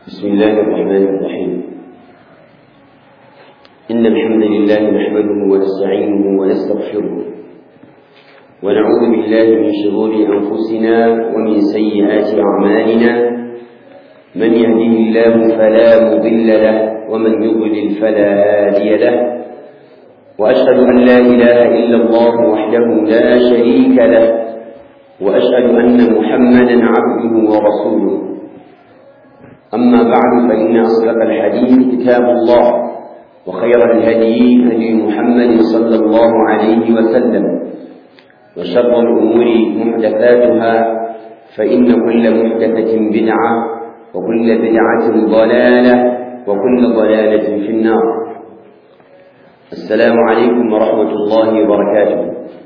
بسم الله الرحمن الرحيم إن الحمد لله نحمده ونستعينه ونستغفره ونعوذ بالله من شرور أنفسنا ومن سيئات أعمالنا من يهده الله فلا مضل له ومن يضلل فلا هادي له وأشهد أن لا إله إلا الله وحده لا شريك له وأشهد أن محمدا عبده ورسوله أما بعد فإن أصدق الحديث كتاب الله وخير الهدي هدي محمد صلى الله عليه وسلم وشر الأمور محدثاتها فإن كل محدثة بدعة وكل بدعة ضلالة وكل ضلالة في النار السلام عليكم ورحمة الله وبركاته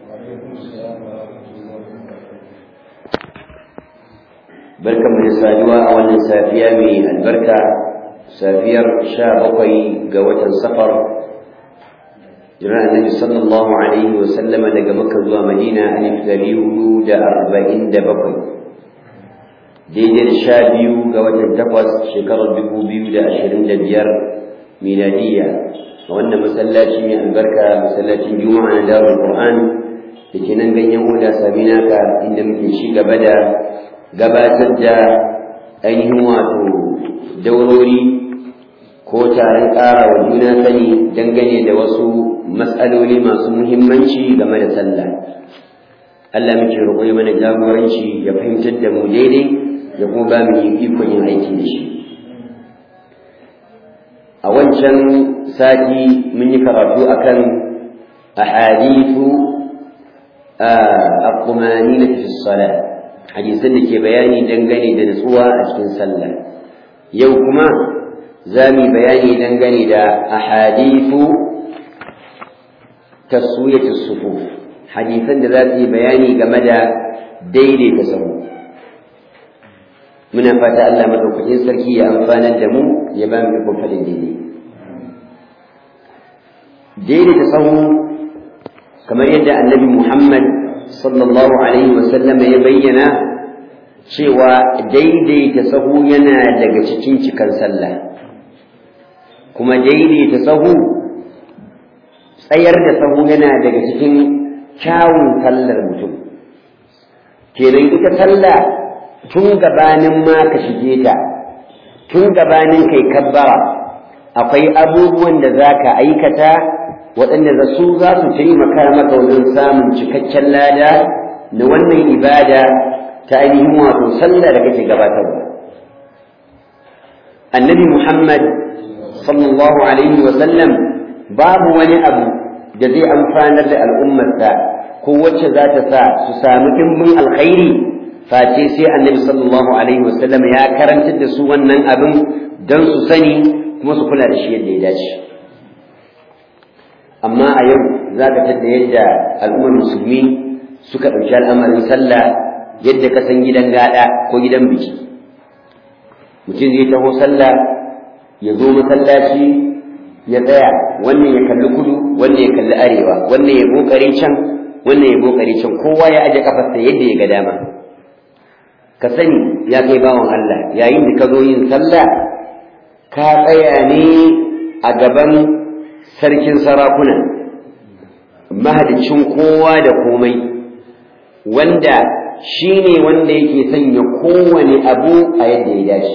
barkan mu da saduwa a wannan safiya mai albarka safiyar sha bakwai ga watan safar jiran annabi sallallahu alaihi wa sallama daga makka zuwa madina alif dari hudu da arba'in da bakwai daidai da sha biyu ga watan takwas shekarar dubu biyu da ashirin da biyar miladiyya a wannan masallaci mai albarka masallacin juma'a na darul qur'an da ke nan ganyen oda saminaka inda muke ci gaba da gabatar da ainihin wato daurori ko taron ƙara wa juna sani dangane da wasu matsaloli masu muhimmanci game da sallah Allah muke roƙo ya mana jagoranci ya fahimtar da mu daidai ya kuma ba mu yi ikon yin aiki da shi a wancan sati mun yi karatu akan ahadithu a-qumanina fi salat hadisan da ke bayani dangane da nutsuwa a cikin sallah yau kuma za mu bayani dangane da ahadithu taswiyatu sufuf hadisan da za su yi bayani game da daidaita sahu muna fata Allah madaukakin sarki ya amfanar da mu ya ba mu ikon faɗin daidai daidaita sahu kamar yadda annabi Muhammad sallallahu alaihi wasallama ya bayyana cewa daidaita sahu yana daga cikin cikan sallah kuma daidaita sahu tsayar da sahu yana daga cikin kyawun sallar mutum kenan ita sallah tun gabanin ma ka shige ta tun gabanin kai kabbara akwai abubuwan da za ka aikata waɗanda da su za su taimaka maka wajen samun cikakken lada na wannan ibada ta ainihin wato sallah da kake gabatarwa annabi muhammad sallallahu alaihi wa sallam babu wani abu da zai amfanar da al'ummarsa ko wacce za ta sa su sami ɗimbin alkhairi face sai annabi sallallahu alaihi wa sallam ya karantar da su wannan abin don su sani kuma su kula da shi yadda ya dace amma a yau za ka tadda yadda al'ummar musulmi suka ɗauki al'amarin sallah yadda ka san gidan gada ko gidan biki mutum zai taho sallah ya zo masallaci ya tsaya wannan ya kalli kudu wannan ya kalli arewa wannan ya bokare can wannan ya bokare can kowa ya aje kafarsa yadda ya ga dama ka sani ya kai bawan Allah yayin da ka zo yin sallah ka tsaya ne a gaban sarkin sarakuna mahalicin kowa da komai wanda shi ne wanda yake sanya kowane abu a yadda ya dace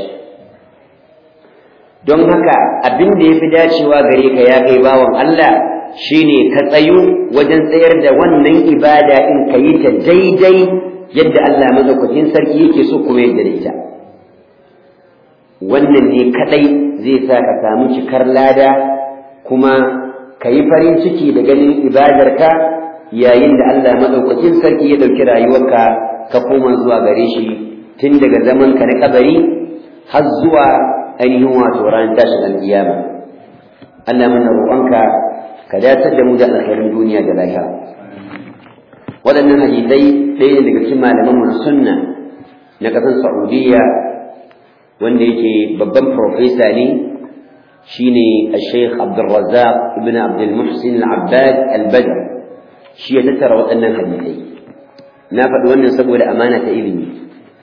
don haka abin da ya fi dacewa gare ka ya kai bawan Allah shi ne ka tsayu wajen tsayar da wannan ibada in ka yi ta daidai yadda Allah mazaukakin sarki yake so kuma yadda da ita wannan ne kadai zai sa ka samu cikar lada kuma ka yi farin ciki da ganin ibadarka yayin da Allah maɗaukakin sarki ya ɗauki rayuwarka ka koma zuwa gare shi tun daga zaman ka na kabari har zuwa ainihin wato ran tashin alƙiyama Allah mana roƙonka ka datar da mu da alkhairin duniya da lahira waɗannan hadisai ɗaya daga cikin malaman mu na sunna na ƙasar Saudiya wanda yake babban profesa ne shine Sheikh Abdul Razzaq ibn Abdul Muhsin Al-Abbad Al-Badr shi ya tattara waɗannan hadisai na faɗi wannan saboda amana ta ilimi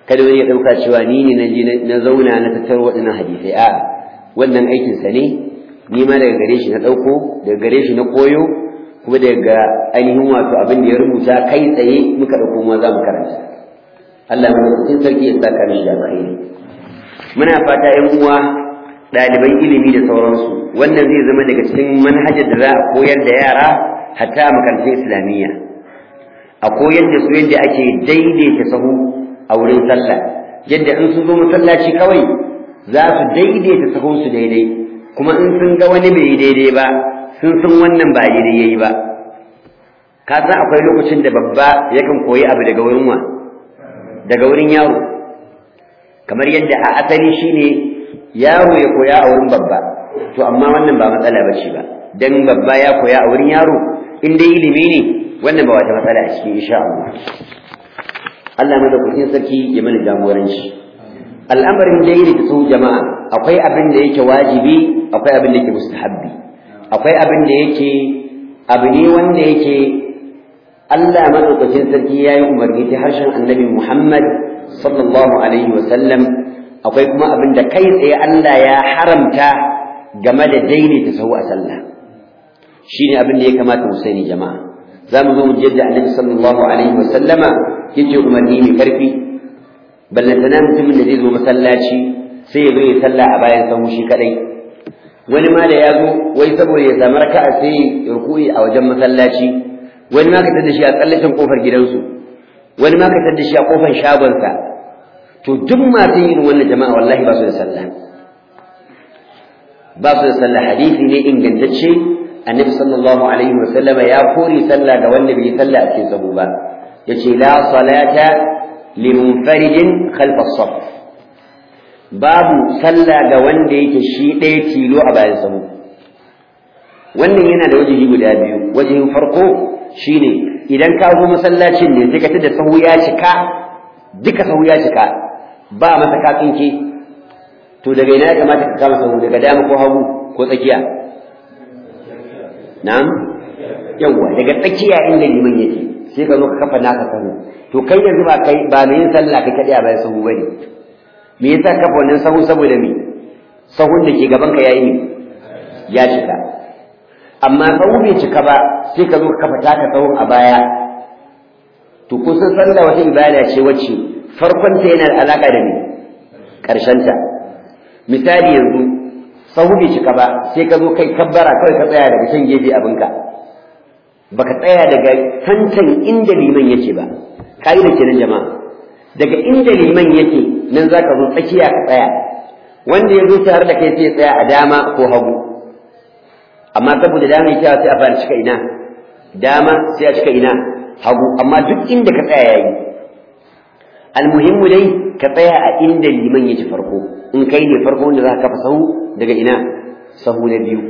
kada wani ya ɗauka cewa ni ne na je na zauna na tattaro waɗannan hadisai a wannan aikinsa ne ni ma daga gare shi na ɗauko daga gare shi na koyo kuma daga ainihin wato abin da ya rubuta kai tsaye muka ɗauko ma za mu karanta Allah madaukakin sarki ya saka mishi da alkhairi muna fata ƴan uwa ɗaliban ilimi da sauransu wannan zai zama daga cikin manhajar da za a koyar da yara hatta a makarantun islamiyya a koyar da su yadda ake daidaita sahu a wurin sallah yadda in sun zo masallaci kawai za su daidaita sahunsu daidai kuma in sun ga wani bai yi daidai ba sun san wannan ba daidai yayi ba ka san akwai lokacin da babba yakan koyi abu daga wurin wa daga wurin yaro kamar yadda a asali shine yaro ya koya a wurin babba to amma wannan ba matsala bace ba dan babba ya koya a wurin yaro in dai ilimi ne wannan ba wata matsala a cikin insha Allah Allah madaukakin sarki ya mana jagoranci al'amarin daidaita su jama'a akwai abin da yake wajibi akwai abin da yake mustahabbi akwai abin da yake abu ne wanda yake Allah madaukakin sarki ya yi umarni ta harshen annabi Muhammad sallallahu alaihi wa sallam akwai kuma abin da kai tsaye Allah ya haramta game da daidaita sahu a sallah shine abin da ya kamata mu sani jama'a za mu zo mu yadda annabi sallallahu alaihi wa sallama yake umarni mai karfi ballantana mutumin da zai zo masallaci sai ya zo ya sallah a bayan sahu shi kadai wani ma da ya zo wai saboda ya samu raka'a sai ya ruku'i a wajen masallaci wani ma ka tada shi a tsallacin kofar gidansu wani ma ka tada shi a kofar shagonsa to duk masu yin wannan jama'a wallahi ba su da sallah ba su da sallah hadisi ne ingantacce annabi sallallahu alaihi wa sallama ya kore sallah ga wanda bai yi sallah a cikin sahu ba yace la salata limunfaridin khalfa as babu sallah ga wanda yake shi ɗaya tilo a bayan sahu wannan yana da wajihi guda biyu wajihin farko shine idan ka zo masallacin ne sai ka tada sahu ya cika duka sahu ya cika ba masa ka tsinke to daga ina ya kamata ka kama sahu daga dama ko hagu ko tsakiya na'am yawwa daga tsakiya inda liman yake sai ka zo ka kafa naka sahu to kai yanzu ba kai ba mai yin sallah kai kadai a bayan sahu bane me yasa kafa wannan sahu saboda me sahun da ke gaban ka yayi ne ya cika amma sahu bai cika ba sai ka zo ka kafa taka sahun a baya to kusan sallah wata ibada ce wacce farkon ta yana da alaka da me karshen ta misali yanzu sahu bai cika ba sai ka zo kai kabbara kawai ka tsaya daga can gefe abinka baka tsaya daga tantan inda liman yake ba ka'ida kenan jama'a daga inda liman yake nan zaka zo tsakiya ka tsaya wanda ya zo tare da kai sai ya tsaya a dama ko hagu amma saboda dama yake sai a fara cika ina dama sai a cika ina hagu amma duk inda ka tsaya yayi almuhimmu dai ka tsaya a inda liman yake farko in kai ne farko wanda za ka kafa sahu daga ina sahu na biyu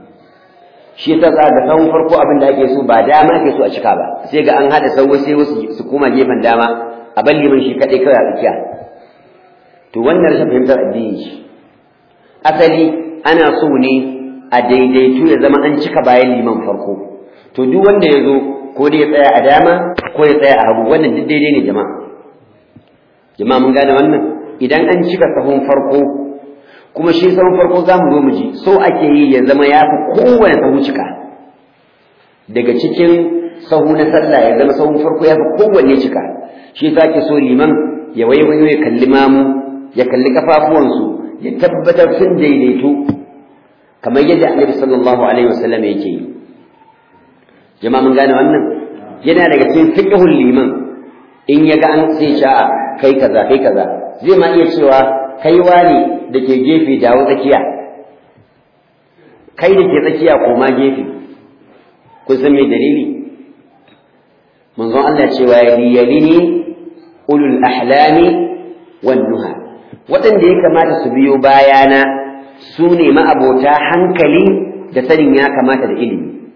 shi yasa za ga sahun farko abin da ake so ba dama ake so a cika ba sai ga an haɗa sahu sai wasu su koma gefen dama a bar liman shi kaɗai kawai a tsakiya to wannan rashin fahimtar addini shi asali ana so ne a daidaitu ya zama an cika bayan liman farko to duk wanda ya zo ko dai ya tsaya a dama ko ya tsaya a hagu wannan duk daidai ne jama'a jama'a mun gane wannan idan an cika sahun farko kuma shi sahun farko za mu zo mu ji so ake yi ya zama ya fi kowane sahu cika daga cikin sahu na sallah ya zama sahun farko ya fi kowanne cika shi yasa ake so liman ya waiwayo ya kalli mamu ya kalli kafafuwansu ya tabbatar sun daidaito kamar yadda annabi sallallahu alaihi wasallam yake yi jama'a mun gane wannan yana daga cikin fiqhul liman in ya ga an sai sha'a kai kaza kai kaza zai ma iya cewa kai wani da ke gefe dawo tsakiya kai da ke tsakiya koma gefe kun san me dalili manzon Allah cewa yalini ulul ahlami wan nuha waɗanda ya kamata su biyo bayana su ne ma'abota hankali da sanin ya kamata da ilimi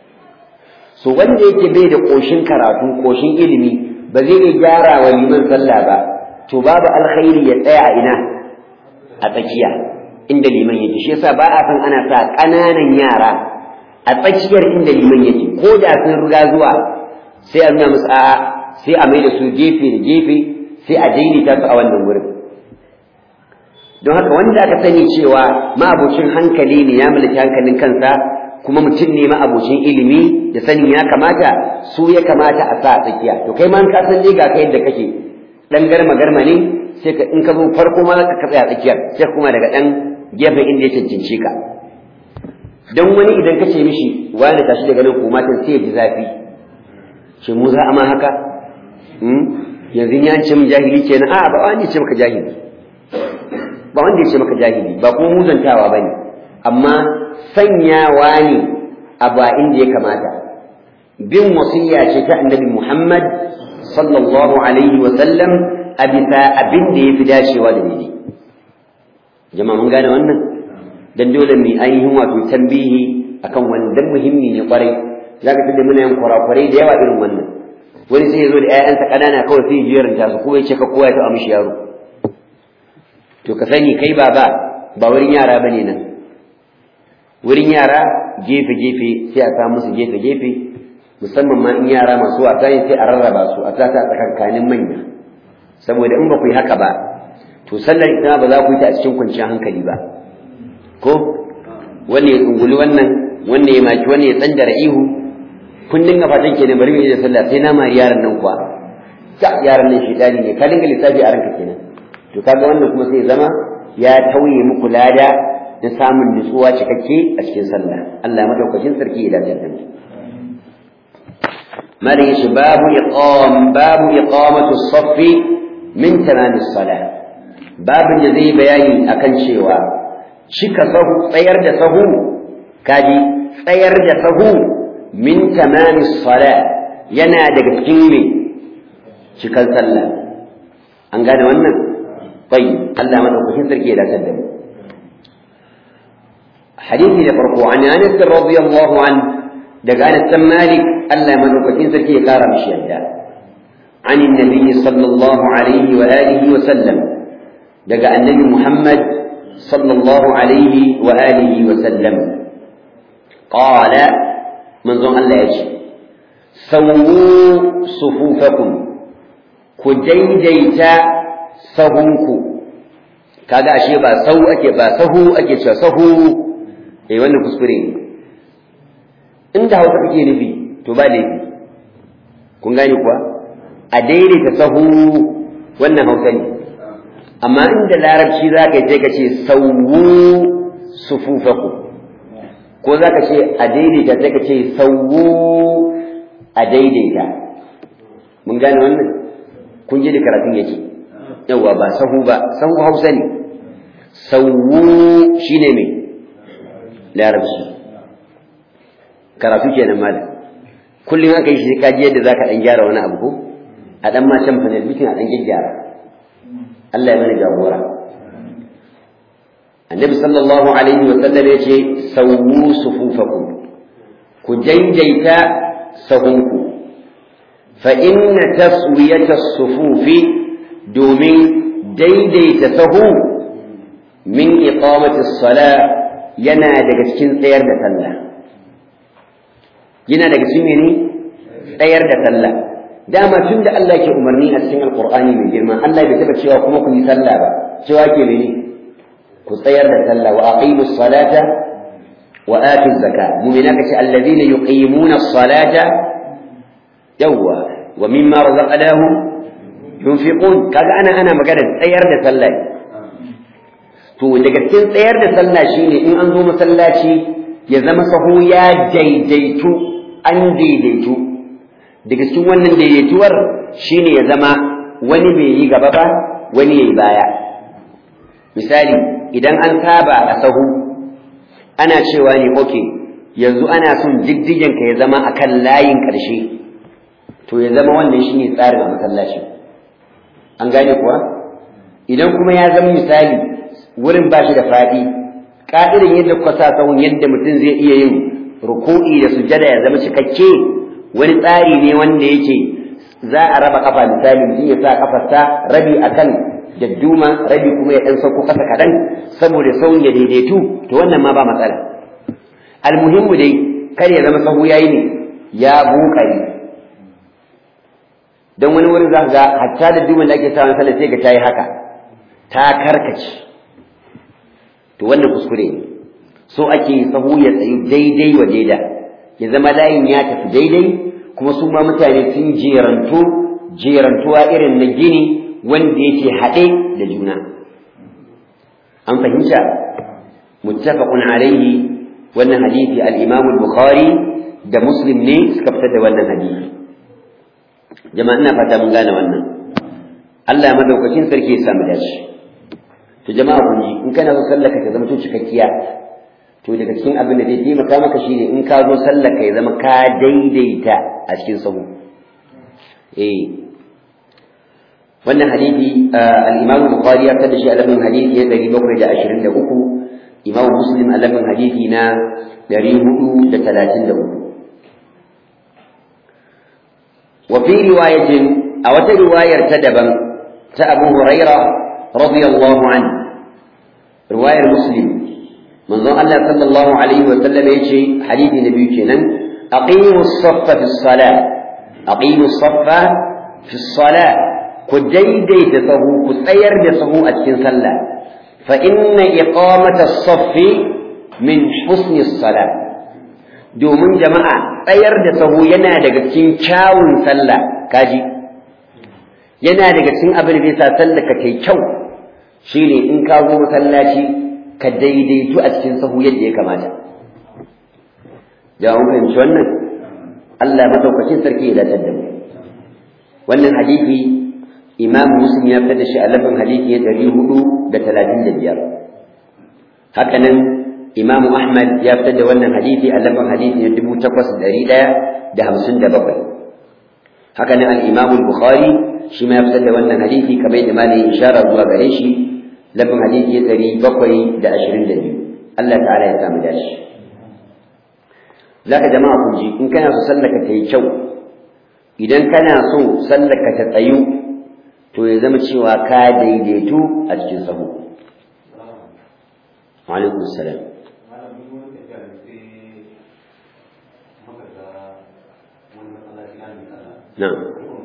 so wanda yake bai da ƙoshin karatu ƙoshin ilimi ba zai iya gyara wa liman sallah ba to babu alkhairi ya tsaya a ina a tsakiya inda liman yake shi yasa ba a san ana sa ƙananan yara a tsakiyar inda liman yake ko da sun riga zuwa sai a nuna musu a'a sai a mai da su gefe da gefe sai a daidaita su a wannan wurin don haka wanda aka sani cewa ma'abocin hankali ne ya mallaki hankalin kansa kuma mutum ne ma'abocin ilimi da sanin ya kamata su ya kamata a sa a tsakiya to kai ma ka san dai ga kai yadda kake dan garma garma ne sai ka in ka zo farko ma ka tsaya a tsakiyar sai kuma daga dan gefen inda ya cancanci ka dan wani idan ka ce mishi wani tashi daga nan ko matan sai ya ji zafi ce mu za a ma haka yanzu ya ce min jahili kenan a'a ba wani ce maka jahili ba wanda ya ce maka jahili ba kuma muzantawa bane amma sanyawa ne a ba inda ya kamata bin wasiya ce ta annabi Muhammad sallallahu alaihi wa sallam a bisa abin da ya fi dacewa da ni jama'a mun gane wannan dan dole mu ainihin wato tambihi akan wannan dan muhimmi ne kwarai zaka tada muna yin kurakurai da yawa irin wannan wani sai ya zo da ƴaƴansa ƙanana kawai sai ya jeranta su kuma ya ce ka kowa ya taɓa mishi yaro to ka sani kai baba ba wurin yara bane nan wurin yara gefe gefe sai a samu musu gefe gefe musamman ma in yara masu wasa ne sai a rarraba su a sata a tsakankanin manya saboda in ba ku yi haka ba to sallar ita ba za ku yi ta a cikin kwanciyar hankali ba ko wanne ya tsunguli wannan wanne ya maki wanne ya tsandara ihu kun dinga fatan kenan bari mu yi da sallah sai na mari yaran nan kuwa ta yaran nan shedani ne ka dinga lissafi a ranka kenan to kaga wannan kuma sai zama ya tauye muku lada na samun nutsuwa cikakke a cikin sallah Allah madaukakin sarki ya dace da mu malin shi babu iqam babu iqamatu as-saff min tamam as-salah babin da zai bayani akan cewa cika sahu tsayar da sahu kaji tsayar da sahu min tamam as-salah yana daga cikin me cikan sallah an gane wannan طيب الله ما تقول سركي لا تدم حديثي لفرقه عن انس رضي الله عنه دق انس مالك الله ما تقول سركي قال مش عن النبي صلى الله عليه واله وسلم دق النبي محمد صلى الله عليه واله وسلم قال من ظن الله يجي سووا صفوفكم كجيجيتا sahunku kaga ashe ba sahu ake ba sahu ake cewa sahu eh wannan kuskure ne inda hausa kake nufi to ba laifi kun gane kuwa a daidaita sahu wannan hausa ne amma inda larabci za ka je ka ce sauwu sufufaku ko za ka ce a daidaita sai ka ce sauwu a daidaita mun gane wannan kun ji da karatun yake yawa ba sahu ba sahu hausa ne sawu shine me larabci karatu kenan malam kullum aka yi shi ka ji yadda zaka dan gyara wani abu ko a dan ma can fanel bikin a dan gyara Allah ya bani jagora annabi sallallahu alaihi wa sallam yace sawu sufufakum ku daidaita sahunku fa inna taswiyata sufufi domin daidaita sahu min iqamati sala yana daga cikin tsayar da sallah yana daga cikin mene tsayar da sallah dama tun da Allah ke umarni a cikin alqur'ani mai girma Allah bai taba cewa kuma ku yi sallah ba cewa ke mene ku tsayar da sallah wa aqimus salata wa atuz zakat mu'mina kace alladhina yuqimuna as-salata yawwa wa mimma razaqnahum yunfiqun kaga ana ana magana tsayar da sallah to daga cikin tsayar da sallah shine in an zo masallaci ya zama sahu ya daidaitu an daidaitu daga cikin wannan daidaituwar shine ya zama wani bai yi gaba ba wani yayi baya misali idan an saba a sahu ana cewa ne okay yanzu ana son jiddigen ka ya zama akan layin ƙarshe to ya zama wannan shine tsarin a masallacin an gane kuwa idan kuma ya zama misali wurin ba shi da faɗi ƙa'irin yadda kuka sa sahun yadda mutum zai iya yin ruku'i da sujada ya zama cikakke wani tsari ne wanda yake za a raba kafa misali mutum ya sa kafarsa rabi akan dadduma rabi kuma ya ɗan sauko ƙasa kaɗan saboda sahun ya daidaitu to wannan ma ba matsala almuhimmu dai kar ya zama sahu yayi ne ya buƙari don wani wurin za ga hatta da duman da ake sa sallah sai ga ta yi haka ta karkace to wannan kuskure ne so ake sahu ya tsayi daidai wa daida ya zama layin ya tafi daidai kuma su ma mutane sun jerantu jerantuwa irin na gini wanda yake haɗe da juna an fahimta muttafaqun alaihi wannan hadisi al-Imam al-Bukhari da Muslim ne suka fitar da wannan hadisi jama'a ina fata mun gane wannan Allah ya madaukakin sarki ya samu dace to jama'a kun ji in kana so sallaka ta zama to cikakkiya to daga cikin abin da zai taimaka maka shine in ka zo sallaka ya zama ka daidaita a cikin sahu eh wannan hadisi al-Imam Bukhari ya fitar da shi a lafin hadisi ya 723 Imam Muslim a lafin hadisi na 433 وفي رواية أو رواية تدبا أبو هريرة رضي الله عنه رواية مسلم من ظن الله صلى الله عليه وسلم يجي حديث النبي كنا أقيموا الصف في الصلاة أقيموا الصف في الصلاة كجيدي تصهو كسير تصهو أتكن صلى فإن إقامة الصف من حسن الصلاة domin jama'a tsayar da sahu yana daga cikin kyawun sallah kaji yana daga cikin abin da zai sa sallah ka kai kyau shine in ka zo masallaci ka daidaitu a cikin sahu yadda ya kamata da mun fahimci wannan Allah madaukakin sarki ya dace da mu wannan hadisi Imam Muslim ya fitar da shi a lafin hadisi ya 435 haka nan Imam Ahmad ya fitar da wannan hadisi a lafin hadisi na dubu takwas ɗari ɗaya da hamsin da bakwai. Haka nan al-Imam Bukhari shi ma ya fitar da wannan hadisi kamar yadda malai ishara zuwa gare shi lafin hadisi ya ɗari bakwai da ashirin da biyu. Allah ta'ala ya samu dashi. Za ka jama'a kun ji in kana so sallaka ta yi kyau idan kana so sallaka ta tsayu to ya zama cewa ka daidaitu a cikin sahu. Wa alaikum salam. نعم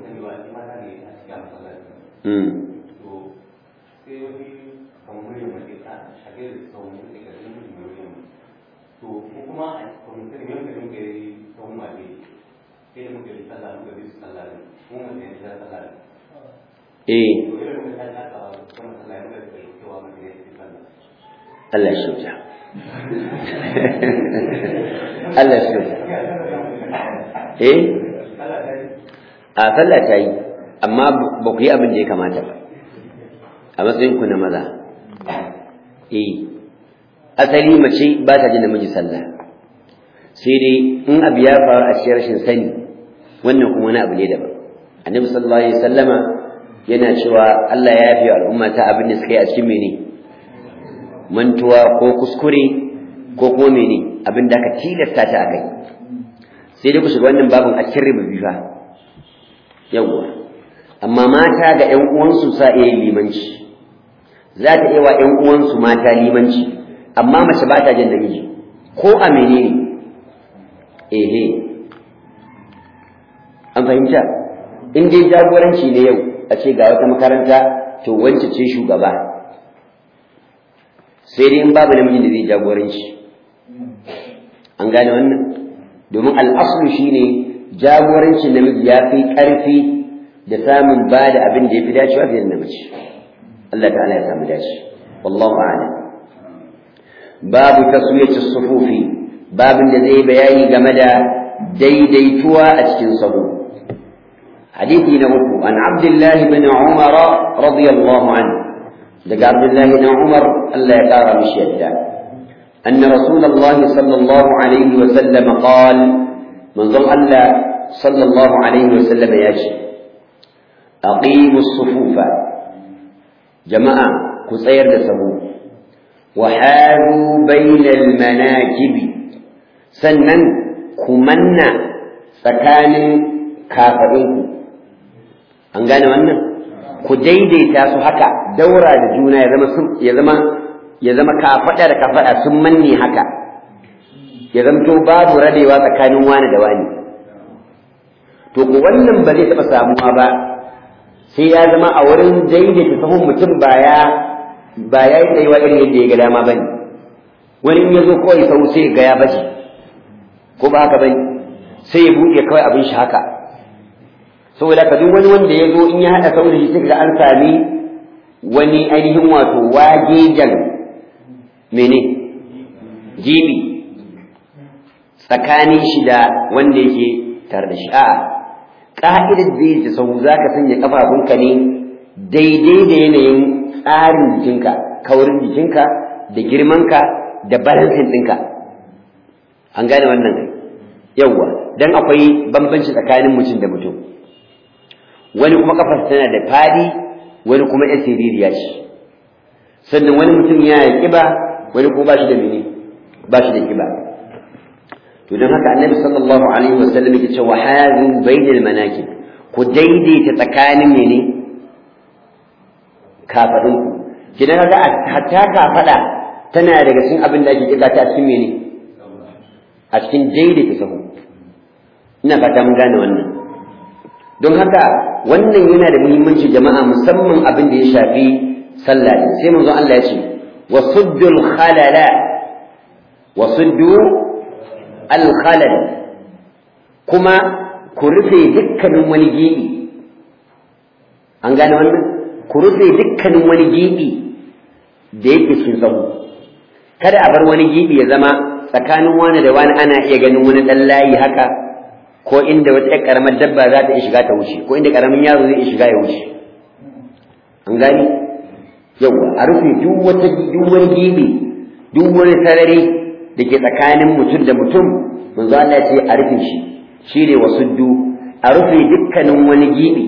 eh Allah shi wuta Allah shi wuta eh a sallah ta yi amma ba ku yi abin da ya kamata ba a matsayin ku na maza eh asali mace ba ta jin namiji sallah sai dai in abu ya faru a cikin rashin sani wannan kuma wani abu ne daban annabi sallallahu alaihi wasallama yana cewa Allah ya yafe al'umma ta abin da suka yi a cikin mene mantuwa ko kuskure ko kuma mene abin da aka tilasta ta akai sai dai ku shiga wannan babin a cikin riba bifa yawwa amma mata ga ƴan uwansu sa iya yin limanci za ta iya wa ƴan uwansu mata limanci amma mace ba ta jin namiji ko a menene ehe an fahimta in dai jagoranci ne yau a ce ga wata makaranta to wance ce shugaba sai dai in babu namijin da zai jagoranci an gane wannan domin al'aslu shine jagorancin namiji ya fi ƙarfi da samun ba da abin da ya fi dacewa fiye da namiji Allah ta'ala ya samu dace wallahu a'lam babu taswiyatu sufufi babin da zai bayani game da daidaituwa a cikin sahu hadisi na uku an abdullahi bin umar radiyallahu anhu daga abdullahi bin umar Allah ya kara mishi yadda أن رسول الله صلى الله عليه وسلم قال من ظن الله صلى الله عليه وسلم يجي أقيموا الصفوف جماعة كسير دسه وحاذوا بين المناكب سنن كمنا سكان كافرين an gane wannan ku daidaita su haka daura da juna ya zama ya zama ya zama kafaɗa da kafaɗa sun manne haka ya zamto babu rabewa tsakanin wani da wani to ko wannan ba zai taɓa samuwa ba sai ya zama a wurin daidaita sahun mutum ba ya ba ya yi tsayuwa irin yadda ya ga dama ba ne wani in ya zo kawai sau sai ga ya baje ko ba haka ba ne sai ya buɗe kawai abin shi haka saboda ka duk wani wanda ya zo in ya haɗa sau da shi sai ga an sami wani ainihin wato wajejan mene jibi tsakanin shi da wanda yake tare da shi a'a ka'idar da da sau za ka sanya kafafunka ne daidai da yanayin tsarin jikinka kaurin jikinka da girmanka da balansin ɗinka an gane wannan kai yawwa dan akwai bambanci tsakanin mutum da mutum wani kuma kafarsa tana da fadi wani kuma yan siririya ce sannan wani mutum ya yi kiba wani kuma ba shi da mene ba shi da kiba to don haka annabi sallallahu alaihi wasallam yake cewa hazu bainal manakib ku daidaita tsakanin mene kafadun ku kidan kaga hatta kafada tana daga cikin abin da ake kira ta cikin mene a cikin daidaita sahu ina fata mun gane wannan don haka wannan yana da muhimmanci jama'a musamman abin da ya shafi sallah sai manzo Allah ya ce wasuddul khalala wasuddu al khalal kuma ku rufe dukkanin wani gibi an gane wannan ku rufe dukkanin wani gibi da yake cikin sahu kada a bar wani gibi ya zama tsakanin wani da wani ana iya ganin wani dan layi haka ko inda wata ƴar ƙaramar dabba za ta iya shiga ta wuce ko inda ƙaramin yaro zai iya shiga ya wuce an gani yawa a rufe duk wata duk wani gibi duk wani sarari da ke tsakanin mutum da mutum manzo Allah ya ce a rufe shi shine wasuddu a rufe dukkanin wani gibi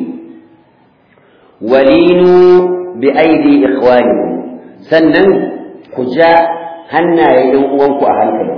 walinu bi aidi ikhwanikum sannan ku ja hannayen ɗan uwanku a hankali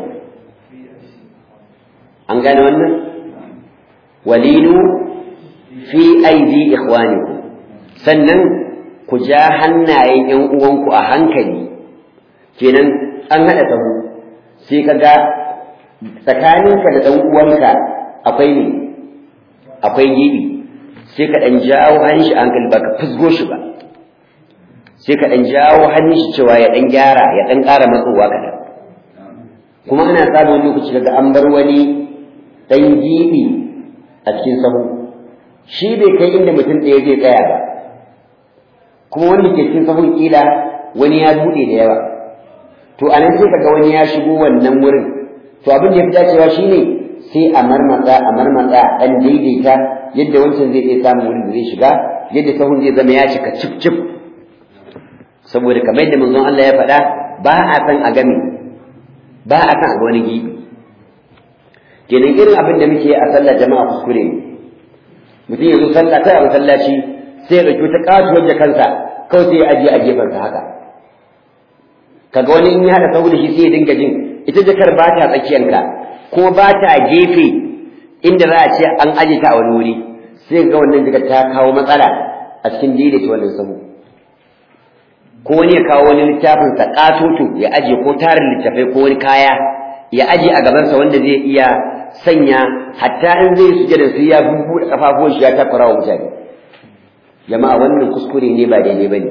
an gane wannan walinu fi aidi ikhwanikum sannan ku ja hannayen ƴan uwanku a hankali kenan an haɗa sahu sai ka ga tsakaninka da ɗan uwanka akwai ne akwai gibi sai ka ɗan jawo hannun shi a hankali ba ka fusgo shi ba sai ka ɗan jawo hannun shi cewa ya ɗan gyara ya ɗan ƙara matsowa kaɗan kuma ana samun lokaci daga an bar wani ɗan gibi a cikin sahu shi bai kai inda mutum ɗaya zai tsaya ba kuma wanda ke cikin sahun kila wani ya buɗe da yawa to a nan sai kaga wani ya shigo wannan wurin to abin da ya fi dacewa shine sai a marmatsa a marmatsa ɗan daidaita yadda wancan zai iya samun wurin da zai shiga yadda sahun zai zama ya cika cif cif saboda kamar yadda manzon Allah ya faɗa ba a san a game ba a san a ga wani gibi kenan irin abin da muke a sallar jama'a kuskure ne mutum ya zo sallah kai a masallaci sai ya ɗauki wata katuwar da kansa kawai sai ya ajiye a gefensa haka kaga wani in ya haɗa sahu da shi sai ya dinga jin ita jakar ba ta tsakiyanka kuma ba ta gefe inda za a ce an aje ta a wani wuri sai ga wannan jakar ta kawo matsala a cikin daidaita wannan sahu ko wani ya kawo wani littafin sa katoto ya aje ko tarin littafai ko wani kaya ya aje a gabansa wanda zai iya sanya hatta in zai sujada sai ya bubuɗe kafafuwan shi ya takura wa mutane jama'a wannan kuskure ne ba daidai bane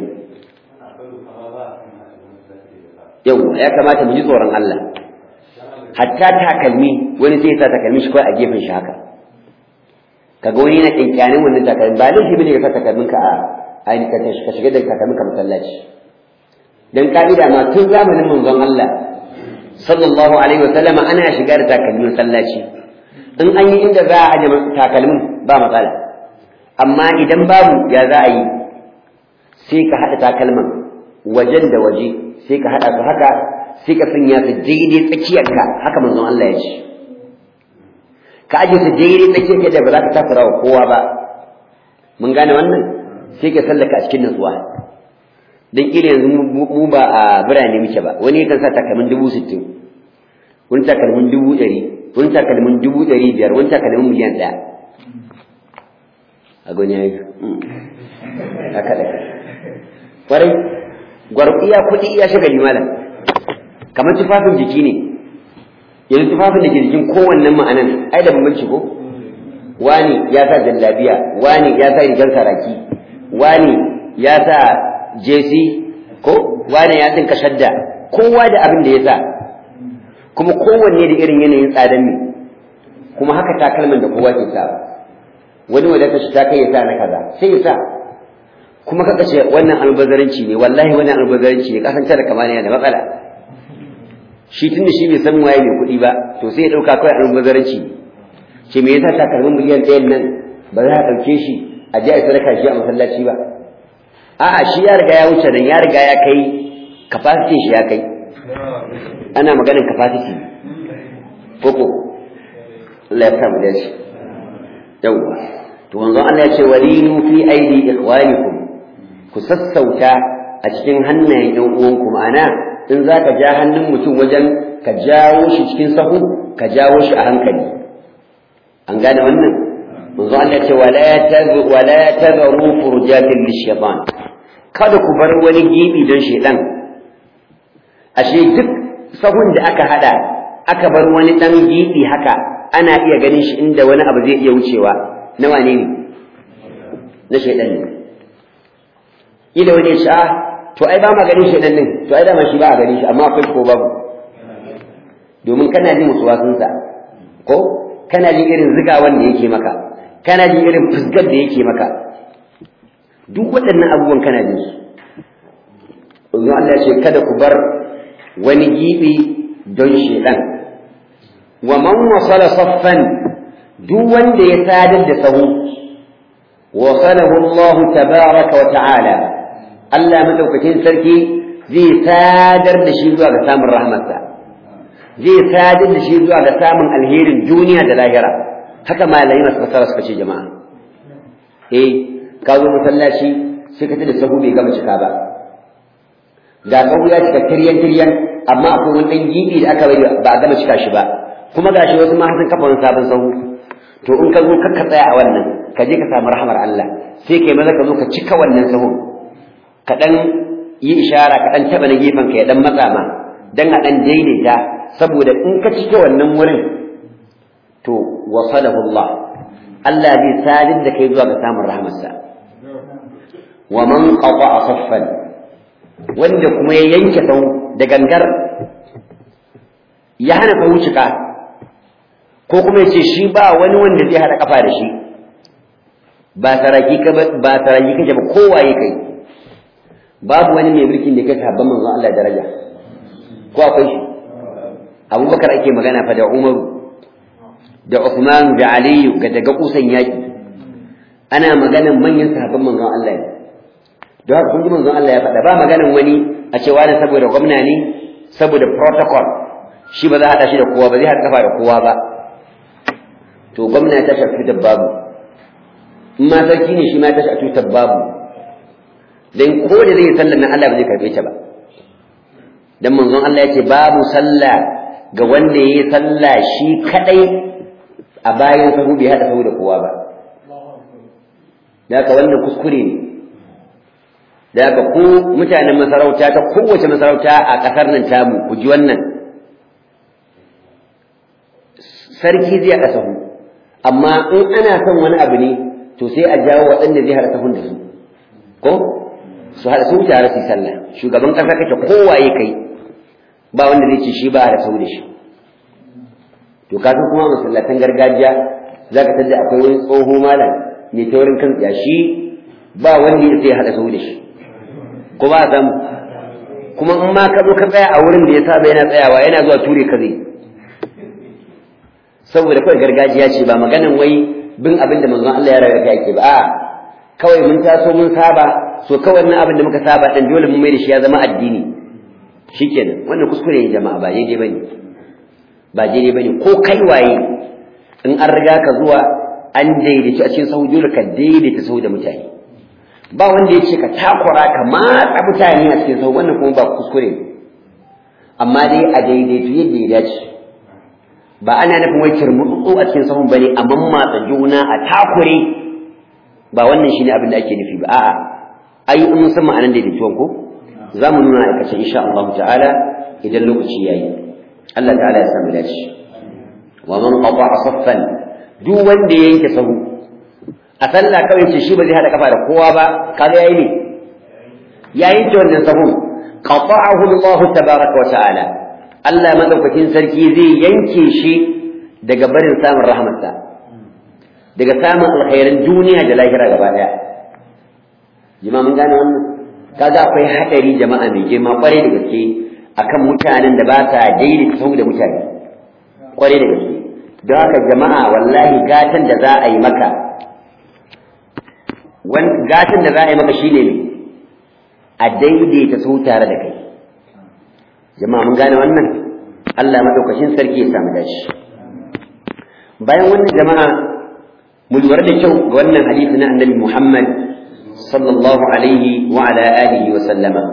yau ya kamata mu ji tsoron Allah hatta takalmi wani sai ya sa takalmi shi kawai a gefen shi haka kaga wani yana kinkanin wannan takalmi ba laifi bane ka sa takalmin ka a ainihin ka shiga da takalmin ka masallaci dan ka'ida ma tun zamanin manzon Allah sallallahu alaihi wa sallama ana shiga da takalmin masallaci in an yi inda za a aje takalmin ba matsala amma idan babu ya za a yi sai ka haɗa takalman wajen da waje sai ka haɗa su haka sai ka sanya su daidai tsakiyarka haka manzon Allah ya ce ka aje su daidai tsakiyarka da ba za ka takura wa kowa ba mun gane wannan sai ka sallaka a cikin nutsuwa dan kila yanzu mu ba a birane muke ba wani yakan sa takalmin dubu sittin wani takalmin dubu ɗari wani takalmin dubu ɗari biyar wani takalmin miliyan ɗaya a gani ya yi haka da kwarai gwarfiya kuɗi iya shagali malam kamar tufafin jiki ne yanzu tufafin da ke jikin kowannen ma'anan ai da bambanci ko wani ya sa jallabiya wani ya sa rigar saraki wani ya sa jesi ko wani ya tinka shadda kowa da abin da ya sa kuma kowanne da irin yanayin tsadan ne kuma haka takalman da kowa ke sa wani wadata shi ta kai ya sa na kaza sai ya sa kuma kaka ce wannan albazaranci ne wallahi wannan albazaranci ne kasance da kamar yana da matsala shi tunda shi bai san waye mai kuɗi ba to sai ya ɗauka kawai albazaranci ne ce me yasa takalmin miliyan ɗayan nan ba za a ɗauke shi a je a sadaka shi a masallaci ba a'a shi ya riga ya wuce nan ya riga ya kai capacity shi ya kai ana maganin capacity koko Allah ya samu dace yawwa to wanzu Allah ya ce walinu fi aidi ikhwanikum ku sassauta a cikin hannayen ƴan uwanku ma'ana in za ka ja hannun mutum wajen ka jawo shi cikin sahu ka jawo shi a hankali an gane wannan manzo Allah ce wala tazu wala tazaru furjatin lishaytan kada ku bar wani gibi don shedan ashe duk sahun da aka hada aka bar wani dan gibi haka ana iya ganin shi inda wani abu zai iya wucewa na wane ne na shedan ne ila wani ya ce ah to ai ba ma ganin shedan din to ai dama shi ba a ganin shi amma akwai ko babu domin kana jin musuwasunsa ko kana jin irin zigawan da yake maka kana jin irin fusgar da yake maka duk waɗannan abubuwan kana jin su Allah Allah ce kada ku bar wani gibi don shedan wa man wasala saffan duk wanda ya sadar da sahu wasalahu Allah tabaraka wa ta'ala Allah madaukakin sarki zai sadar da shi zuwa ga samun rahmarsa zai sadar da shi zuwa ga samun alherin duniya da lahira haka malamai masu fasara suka ce jama'a eh ka zo masallaci sai ka da sahu bai gama cika ba ga sahu ya cika tiryan tiryan amma akwai wani dan gibi da aka bari ba a gama cika shi ba kuma gashi wasu ma sun kafa wani sabon sahu to in ka zo ka tsaya a wannan ka je ka samu rahmar Allah sai kai maza ka zo ka cika wannan sahun ka dan yi ishara ka dan taba na gefen ka ya dan matsa ma dan a dan daidaita saboda in ka cike wannan wurin to wasalahu Allah Allah zai sadin da kai zuwa ga samun rahmarsa wa man qata'a saffan wanda kuma ya yanke sau da gangar ya hana sau cika ko kuma ya ce shi ba wani wanda zai hada kafa da shi ba saraki ka ba saraki kake ba kowaye kai babu wani mai mulkin da kai sahabban manzon Allah daraja ko akwai shi abubakar ake magana fa da umaru da Uthman da Aliyu ga daga kusan yaki ana maganan manyan sahabban manzon Allah ne don haka kun ji manzon Allah ya faɗa ba maganan wani a ce wani saboda gwamna ne saboda protocol shi ba za a haɗa shi da kowa ba zai haɗa kafa da kowa ba to gwamna ya tashi a tutar babu in ma sarki ne shi ma ya tashi a tutar babu dan ko da zai sallar nan Allah ba zai karɓe ta ba dan manzon Allah ya ce babu sallah ga wanda ya yi sallah shi kadai a bayan sahu bai haɗa sahu da kowa ba da haka wannan kuskure ne da haka ku mutanen masarauta ta kowace masarauta a ƙasar nan tamu ku ji wannan sarki zai haɗa sahu amma in ana son wani abu ne to sai a jawo waɗanda zai haɗa sahun da su ko su haɗa su tare su yi sallah shugaban ƙasa kake kowaye kai ba wanda zai ce shi ba da sau da shi to ka san kuma masallatan gargajiya za ka tada akwai wani tsoho malam mai taurin kan shi ba wanda ya sai haɗa sau da shi ko ba a samu kuma in ma ka zo ka tsaya a wurin da ya saba yana tsayawa yana zuwa ture ka zai saboda kawai gargajiya ce ba maganan wai bin abin da manzon Allah ya raga yake ba a kawai mun taso mun saba so kawai nan abin da muka saba dan dole mun mai da shi ya zama addini shikenan wannan kuskure ne jama'a ba daidai bane ba daidai bane ko kai waye in an riga ka zuwa an daidaitu a cikin sahu dole ka daidaita sahu da mutane ba wanda ya ce ka takura ka matsa mutane a cikin sahu wannan kuma ba kuskure ne amma dai a daidaitu yadda ya dace ba ana nufin wai kirmutsu a cikin sahun bane a mammatsa juna a takure ba wannan shine abin da ake nufi ba a'a ai in san ma'anan daidaituwan ko za mu nuna aikace insha Allah ta'ala idan lokaci yayi Allah ta'ala ya samu dace wa man qata'a saffan duk wanda ya yanke sahu a sallah kawai ce shi ba zai hada kafa da kowa ba kaga yayi ne ya yanke wannan sahun qata'ahu Allah tabaraka wa ta'ala Allah madaukakin sarki zai yanke shi daga barin samun rahmatsa daga samun alkhairin duniya da lahira gaba daya jama'a mun gane wannan kaga akwai hadari jama'a mai girma kwarai da gaske akan mutanen da ba sa daidaita sahu da mutane kwarai da gaske don haka jama'a wallahi gatan da za a yi maka gatan da za a yi maka shine ne a daidaita sahu tare da kai jama'a mun gane wannan Allah madaukakin sarki ya samu dashi bayan wannan jama'a mu lura da kyau ga wannan hadisi na annabi Muhammad sallallahu alaihi wa ala alihi wa sallama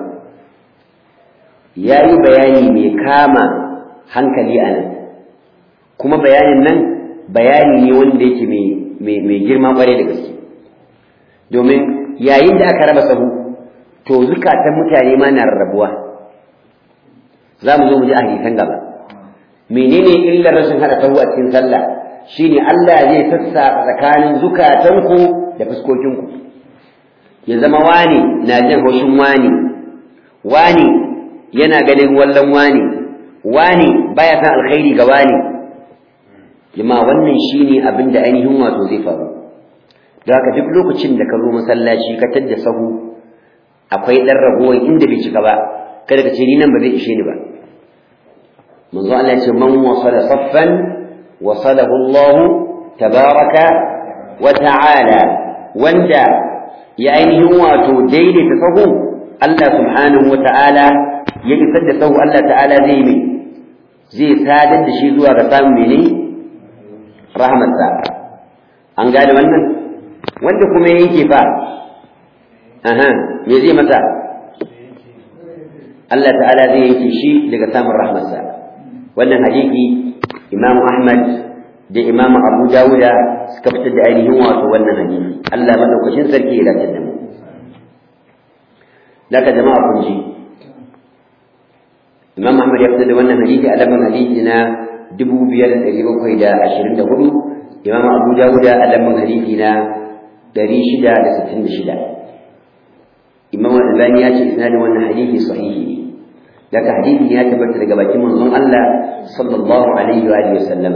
yayi bayani mai kama hankali a nan kuma bayanin nan bayani ne wanda yake mai girma kware da gaske domin yayin da aka raba sahu to zukatan mutane ma na rarrabuwa za mu zo mu ji a hadisan gaba menene illar rashin hada sahu a cikin sallah shine Allah zai sassa tsakanin zukatanku da fuskokinku ya zama wani na jin haushin wani wani yana ganin wallon wani wani baya san alkhairi ga wani jama'a wannan shine abin da ainihin wato zai faru don haka duk lokacin da ka zo masallaci ka tadda sahu akwai dan ragowar inda bai cika ba kada ka ce ni nan ba zai ishe ni ba manzo Allah ya ce man wasala saffan wasalahu Allah tabaraka wa ta'ala wanda ya ainihin wato daidaita sahu Allah subhanahu wa ta'ala ya isar da sahu Allah ta'ala zai mai zai sadar da shi zuwa ga samun mene rahmatsa an gane wannan wanda kuma ya yanke fa aha me zai masa Allah ta'ala zai yanke shi daga samun rahmatsa wannan hadisi Imam Ahmad da Imam Abu Dawuda suka fitar da ainihin wato wannan hadisi Allah madaukakin sarki ya dace da mu laka jama'a kun ji Imam Ahmad ya fitar da wannan hadisi a lamar hadisi na 5724 Imam Abu Dawuda a lamar hadisi na 666 Imam Al-Albani ya ce isnadin wannan hadisi sahihi ne daga hadisi ya tabbata daga bakin manzon Allah sallallahu alaihi wa alihi wasallam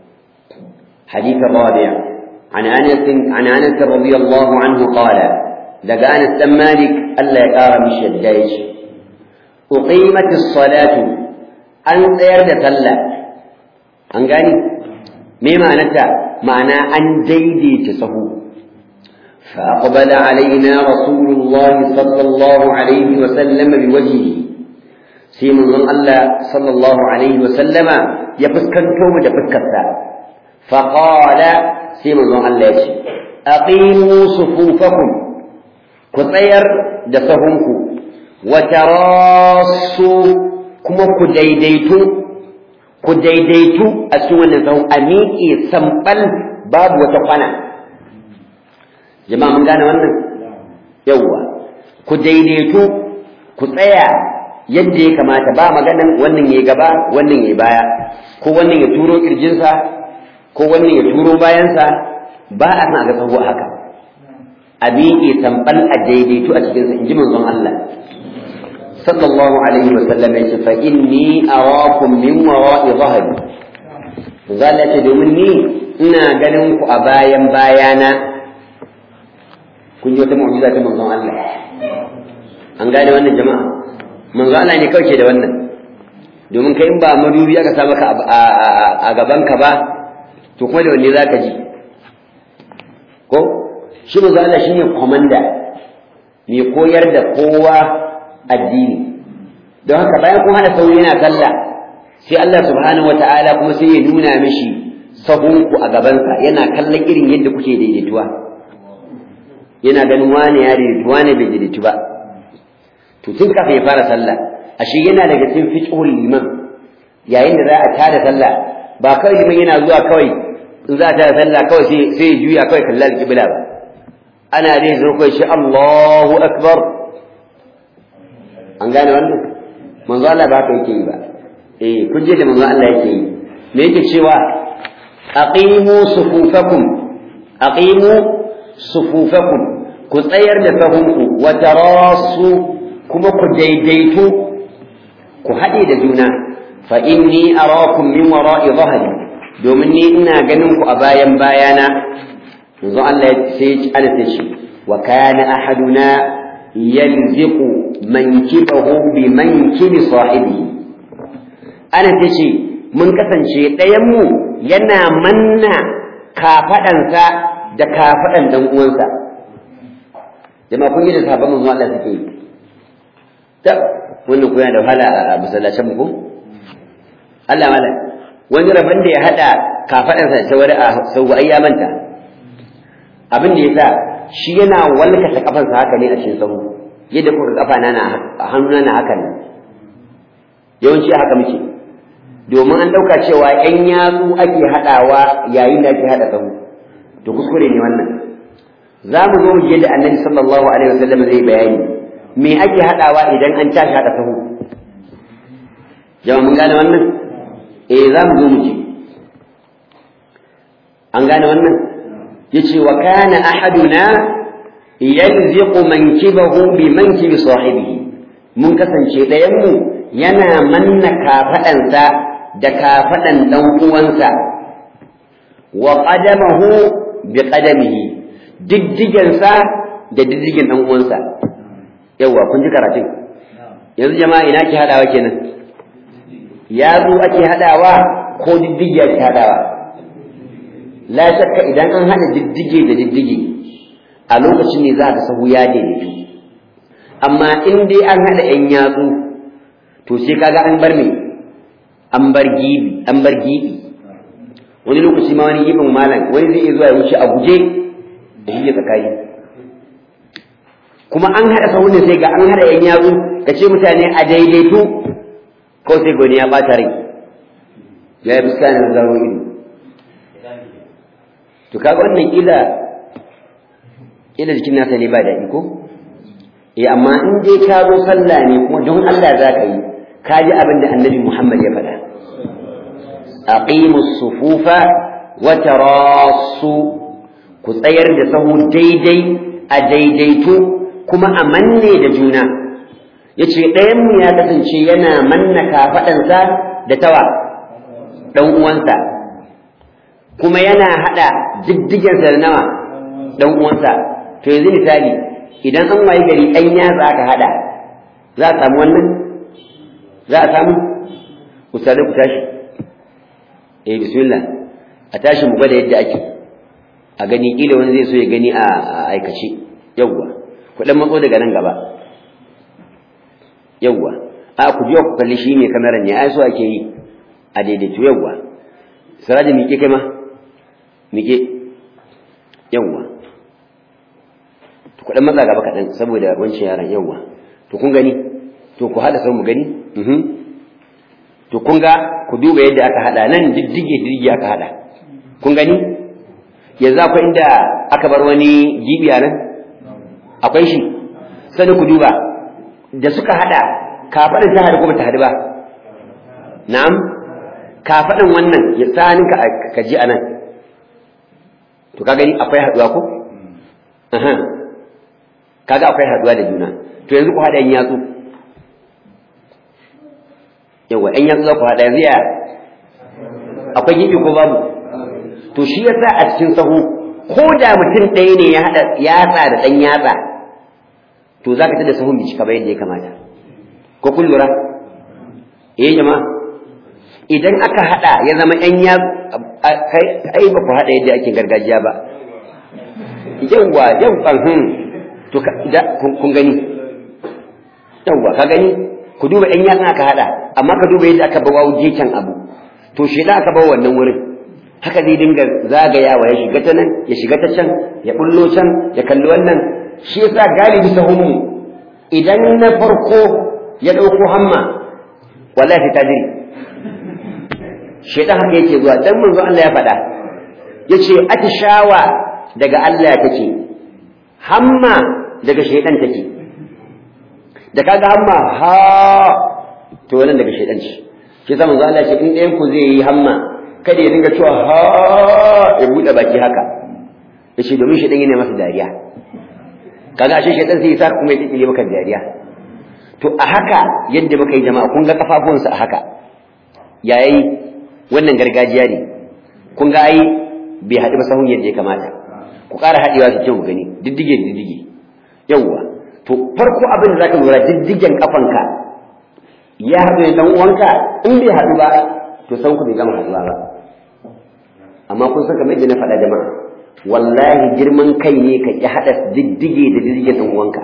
حديث الرابع عن انس عن انس رضي الله عنه قال daga Anas dan Malik Allah ya ƙara mishi yadda ya ce uqimatis salatu an tsayar da sallah an gani me ma'anarta ma'ana an daidaita sahu فأقبل علينا رسول الله صلى الله عليه وسلم بوجهه sai manzon Allah sallallahu alaihi wasallama ya fuskanto mu da fuskarsa faqala sai manzon Allah ya ce aqimu sufufakum ku tsayar da sahunku wa tarasu kuma ku daidaitu ku daidaitu a cikin wannan sahun a miƙe sambal babu wata kwana jama'a mun gane wannan yawwa ku daidaitu ku tsaya yadda ya kamata ba maganan wannan ya gaba wannan ya baya ko wannan ya turo kirjinsa ko wannan ya turo bayansa ba a san a ga sahu haka a miƙe tambal a daidaitu a cikinsa in ji manzon Allah sallallahu alaihi wa sallam ya ce fa inni arakum min wara'i dhahri zalla ce domin ni ina ganin ku a bayan bayana kun ji wata mu'jiza ta manzon Allah an gane wannan jama'a manzo Allah ne kauce da wannan domin kai in ba madubi aka sa maka a gaban ka ba to kuma da wanne zaka ji ko shi manzo Allah shine komanda mai koyar da kowa addini don haka bayan kun hada sauri yana sallah sai Allah subhanahu wataala kuma sai ya nuna mishi sahunku a gabansa yana kallon irin yadda kuke daidaituwa yana ganin wane ya daidaitu wane bai daidaitu ba to tun kafin ya fara sallah ashe yana daga cikin fiqhul liman yayin da za a tada sallah ba kawai liman yana zuwa kawai in za a tada sallah kawai sai sai ya juya kawai kalla al-qibla ba ana dai zo kai shi Allahu akbar an gane wannan manzo Allah ba haka yake yi ba eh kun je da manzo Allah yake yi me yake cewa aqimu sufufakum aqimu sufufakum ku tsayar da sahunku wa tarasu kuma ku daidaitu ku haɗe da juna fa inni arakum min wara'i dhahri domin ni ina ganin ku a bayan bayana yanzu Allah sai ya ana shi wa kana ahaduna yalziqu mankibahu bi mankibi sahibi ana tace mun kasance ɗayan mu yana manna kafaɗansa da kafaɗan ɗan uwansa jama'a kun yi da sahabban manzo Allah suke yi ta wannan kuna da wahala a masallacin mu ko Allah mala wani rabon da ya hada kafaɗansa da wani a sau ai ya manta abin da yasa shi yana walkata kafansa haka ne a cikin sahu yadda kuka kafa na na hannuna na haka ne yawanci haka muke domin an ɗauka cewa ‘yan yatsu ake haɗawa yayin da ake haɗa sahu to kuskure ne wannan za mu zo mu je da annabi sallallahu alaihi wasallam zai bayani me ake haɗawa idan an tashi haɗa sahu jama'a mun gane wannan eh za mu zo mu ji an gane wannan yace wa kana ahaduna yalziqu mankibahu bi mankibi sahibihi mun kasance ɗayan mu yana manna kafaɗansa da kafaɗan ɗan uwansa wa qadamahu bi qadamihi diddigensa da diddigen ɗan uwansa yawa kun ji karatun yanzu jama'a ina ke haɗawa kenan yatsu ake haɗawa ko diddige ake haɗawa la shakka idan an haɗa diddige da diddige a lokacin ne za ka sahu ya daidaitu amma in dai an haɗa ‘yan yatsu to sai kaga an bar me an bar gibi an bar gibi wani lokaci ma wani gibin malam wani zai iya zuwa ya wuce a guje da shi tsakani kuma an haɗa sahun ne sai ga an haɗa ‘yan yatsu ka ce mutane a daidaitu ko sai gwani ya ɓata rai ya yi fuska na zaro ido to kaga wannan kila kila jikin nasa ne ba daɗi ko eh amma in dai ka zo sallah ne kuma don Allah za ka yi ka ji abin da annabi Muhammad ya faɗa aqimus sufufa wa tarasu ku tsayar da sahu daidai a daidaitu kuma a manne da juna yace ɗayan mu ya kasance yana manna kafaɗansa da tawa ɗan uwansa kuma yana haɗa diddigensa da nawa ɗan uwansa to yanzu misali idan an wayi gari ɗan yatsa aka haɗa za a samu wannan za a samu ustadai ku tashi eh bismillah a tashi mu gwada yadda ake a gani kila wani zai so ya gani a aikace yawwa ku dan matso daga nan gaba yawwa a ku biyo ku kalli shi ne kamaran ne ai so ake yi a daidaito yawwa siraji miƙe kai ma miƙe yawwa ku dan matsa gaba kaɗan saboda wancan yaran yawwa to kun gani to ku haɗa sau mu gani to kun ga ku duba yadda aka haɗa nan diddige diddige aka haɗa kun gani yanzu akwai inda aka bar wani gibi a nan akwai shi sani ku duba da suka haɗa kafaɗin ta haɗu ko bata haɗu ba na'am kafaɗin wannan ya tsanin ka ka ji a nan to ka gani akwai haɗuwa ko kaga akwai haɗuwa da juna to yanzu ku haɗa yan yatsu yawa yan yatsu za ku haɗa yanzu ya akwai gibi ko babu to shi yasa a cikin sahu ko da mutum ɗaya ne ya haɗa yatsa da ɗan yatsa to za ka tada sahun bai cika ba yadda ya kamata ko kun lura eh jama'a idan aka haɗa ya zama ƴan ya kai ba ku haɗa yadda ake gargajiya ba yawwa yawwa hmm to kun gani yawwa ka gani ku duba ƴan yatsa aka haɗa amma ka duba yadda aka bawa can abu to shi da aka bawa wannan wurin haka zai dinga zagayawa ya shiga ta nan ya shiga ta can ya bullo can ya kalli wannan shi yasa galibi sahunmu idan na farko ya ɗauko hamma wallahi ta jiri shaitan haka yake zuwa dan manzo Allah ya faɗa yace atishawa daga Allah take hamma daga shaitan take da kaga hamma ha to wannan daga shaitan ce shi yasa manzo Allah ya ce in ɗayan ku zai yi hamma kada ya dinga cewa ha ya buɗe baki haka ya ce domin shaidan yana masa dariya kaga ashe shaidan sai ya sa kuma ya kikile maka dariya to a haka yadda muka yi jama'a kun ga kafafunsa a haka yayi wannan gargajiya ne kun ga ai bai haɗu ba sahun yadda ya kamata ku ƙara haɗewa su ce mu gani diddige diddige yawwa to farko abin da zaka lura diddigen kafanka ya haɗu da dan uwanka in bai haɗu ba to san ku bai gama haɗuwa ba amma kun san kamar yadda na faɗa jama'a wallahi girman kai ne ka ki haɗa diddige da diddigen dan uwanka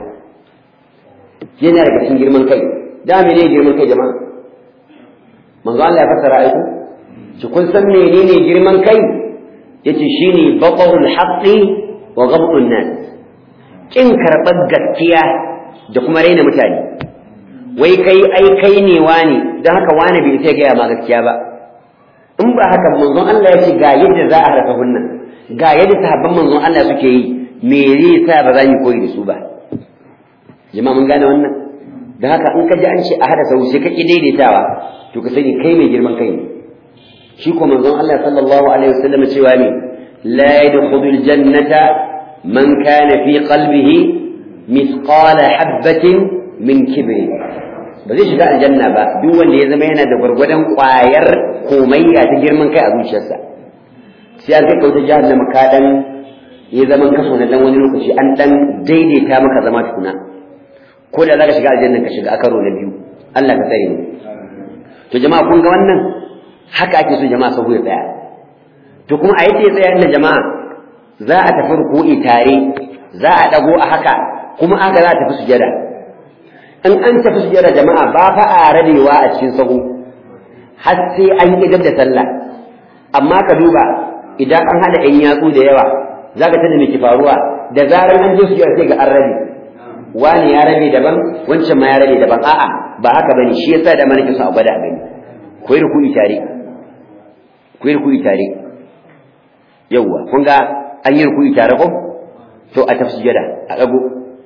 yana daga cikin girman kai da me ne girman kai jama'a manzo Allah ya fassara aiku shi kun san menene girman kai yace shine baqarul haqqi wa ghabtun nas kin karɓar gaskiya da kuma raina mutane wai kai ai kai ne wani don haka wani bai sai gaya ma gaskiya ba in ba haka manzon Allah ya ce ga yadda za a harfa hunnan ga yadda sahabban manzon Allah suke yi me zai sa ba za mu koyi da su ba jama'a mun gane wannan da haka in ka ji an ce a hada sau sai ka ki daidaitawa to ka sani kai mai girman kai ne shi ko manzon Allah sallallahu alaihi wasallam cewa ne la yadkhulul jannata man kana fi qalbihi mithqala habatin min kibri ba zai shiga aljanna ba duk wanda ya zama yana da gwargwadon ƙwayar komayya ta girman kai a zuciyarsa sai an kai kauta jahannama ka dan ya zaman kaso na dan wani lokaci an dan daidaita maka zama tukuna ko da zaka shiga aljanna ka shiga a karo na biyu Allah ka tsare ni to jama'a kun ga wannan haka ake so jama'a sahu ya tsaya to kuma a yadda ya tsaya inda jama'a za a tafi ruku'i tare za a dago a haka kuma aka za a tafi sujada in an tafi sujada jama'a ba fa a radewa a cikin sahu har sai an idar da sallah amma ka duba idan an hada ɗan yatsu da yawa za ka tada miki faruwa da zarar an je sujada sai ga an rabe wani ya rabe daban wancan ma ya rabe daban a'a ba haka bane shi yasa da mana kisa a gwada a gani ku yi ruku'i tare ku yi ruku'i tare yawwa kun ga an yi ruku'i tare ko to a tafi sujada a ɗago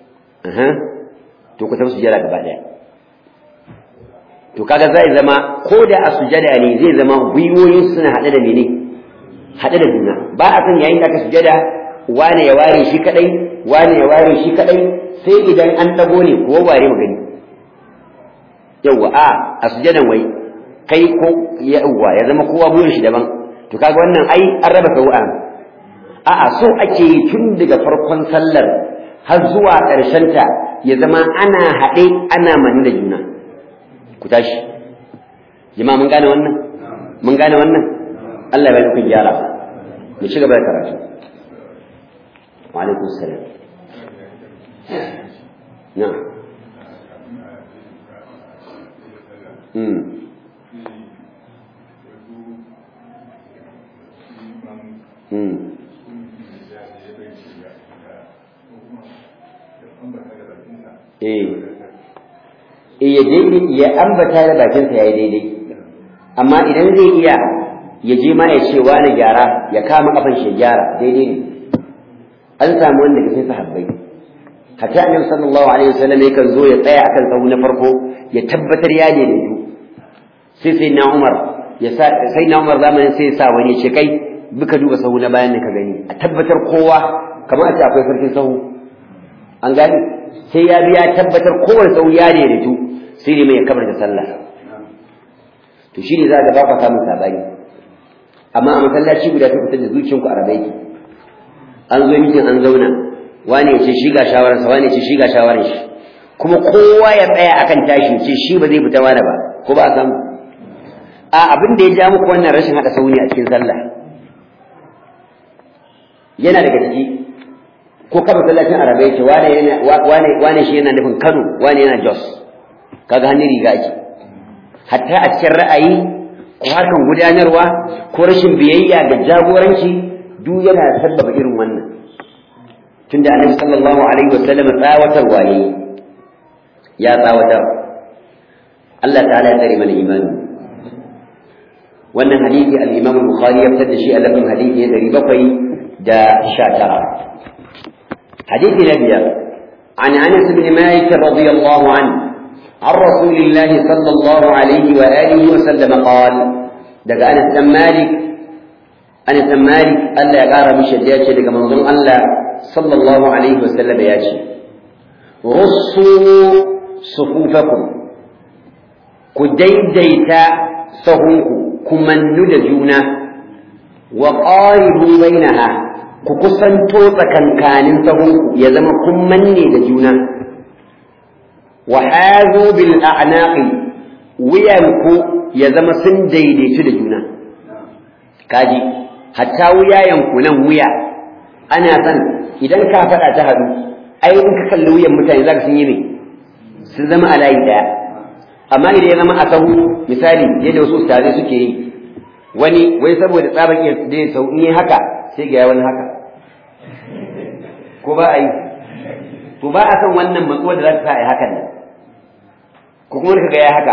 to ku tafi sujada gaba daya to kaga zai zama ko da a sujada ne zai zama gwiwoyin suna haɗe da mene haɗe da juna ba a san yayin da aka sujada wane ya ware shi kadai wane ya ware shi kadai sai idan an dago ne ko ware mu gani yawa a a sujadan wai kai ko yawa ya zama kowa burin shi daban to kaga wannan ai an raba sau'a a'a so ake yi tun daga farkon sallar har zuwa ƙarshen ta ya zama ana haɗe ana mani da juna ku tashi jama'a mun gane wannan mun gane wannan Allah ya ku gyara mu ci gaba da karatu wa alaikum salam na mm mm eh ya daidai ya ambata da bakinsa ya yi daidai amma idan zai iya ya je ma ya ce wani gyara ya kama kafan shi gyara daidai ne an samu wanda ke sai sahabbai hatta annabi sallallahu alaihi wasallam yakan zo ya tsaya akan sahu na farko ya tabbatar ya daidaitu sai sai na Umar ya sa sai na Umar zamanin sai ya sa wani ce kai buka duba sahu na bayan ka gani a tabbatar kowa kamar a ce akwai sarkin sahu an gani sai ya biya tabbatar kowane sau ya daidaitu sai ne mai ya kamar da sallah to shi ne za ga ba ka samun sabani amma a masallaci guda ta fitar da zuciyanku a rabe ki an zo mitin an zauna wane ya ce shi ga shawararsa wane ya ce shi ga shawarar shi kuma kowa ya tsaya akan tashi ce shi ba zai fita wani ba ko ba a samu a abin da ya ja muku wannan rashin haɗa sauni a cikin sallah yana daga ciki ko ka masallacin arabe yake wane yana wane wane shi yana nufin Kano wane yana Jos kaga hannun riga ake hatta a cikin ra'ayi ko harkan gudanarwa ko rashin biyayya ga jagoranci duk yana sabbaba irin wannan tunda annabi sallallahu alaihi wasallam tsawatar waye ya tsawatar Allah ta'ala ya tsare mana imani wannan hadisi al-Imam al-Bukhari ya fitar da shi a lafin hadisi na 719 حديث نبي عن انس بن مالك رضي الله عنه عن رسول الله صلى الله عليه واله وسلم قال دقى انس بن مالك Anas bin Malik Allah ya kara mishi da yace daga manzon Allah sallallahu alaihi wasallam ya ce russu sufufakum ku daidaita sahunku ku mannu da juna wa qaribu bainaha ku kusanto tsakankanin sahunku ya zama kun manne da juna wa hazu bil a'naqi wuyanku ya zama sun daidaitu da juna kaji hatta wuyayenku nan wuya ana san idan ka faɗa ta haɗu ai in ka kalli wuyan mutane zaka sun yi me sun zama a layi ɗaya amma idan ya zama a sahu misali yadda wasu ustazai suke yi wani wai saboda tsabar iya da sau in yi haka sai ga wani haka ko ba a yi to ba a san wannan matsuwar da za ta sa a yi hakan nan ko kuma ka ga ya haka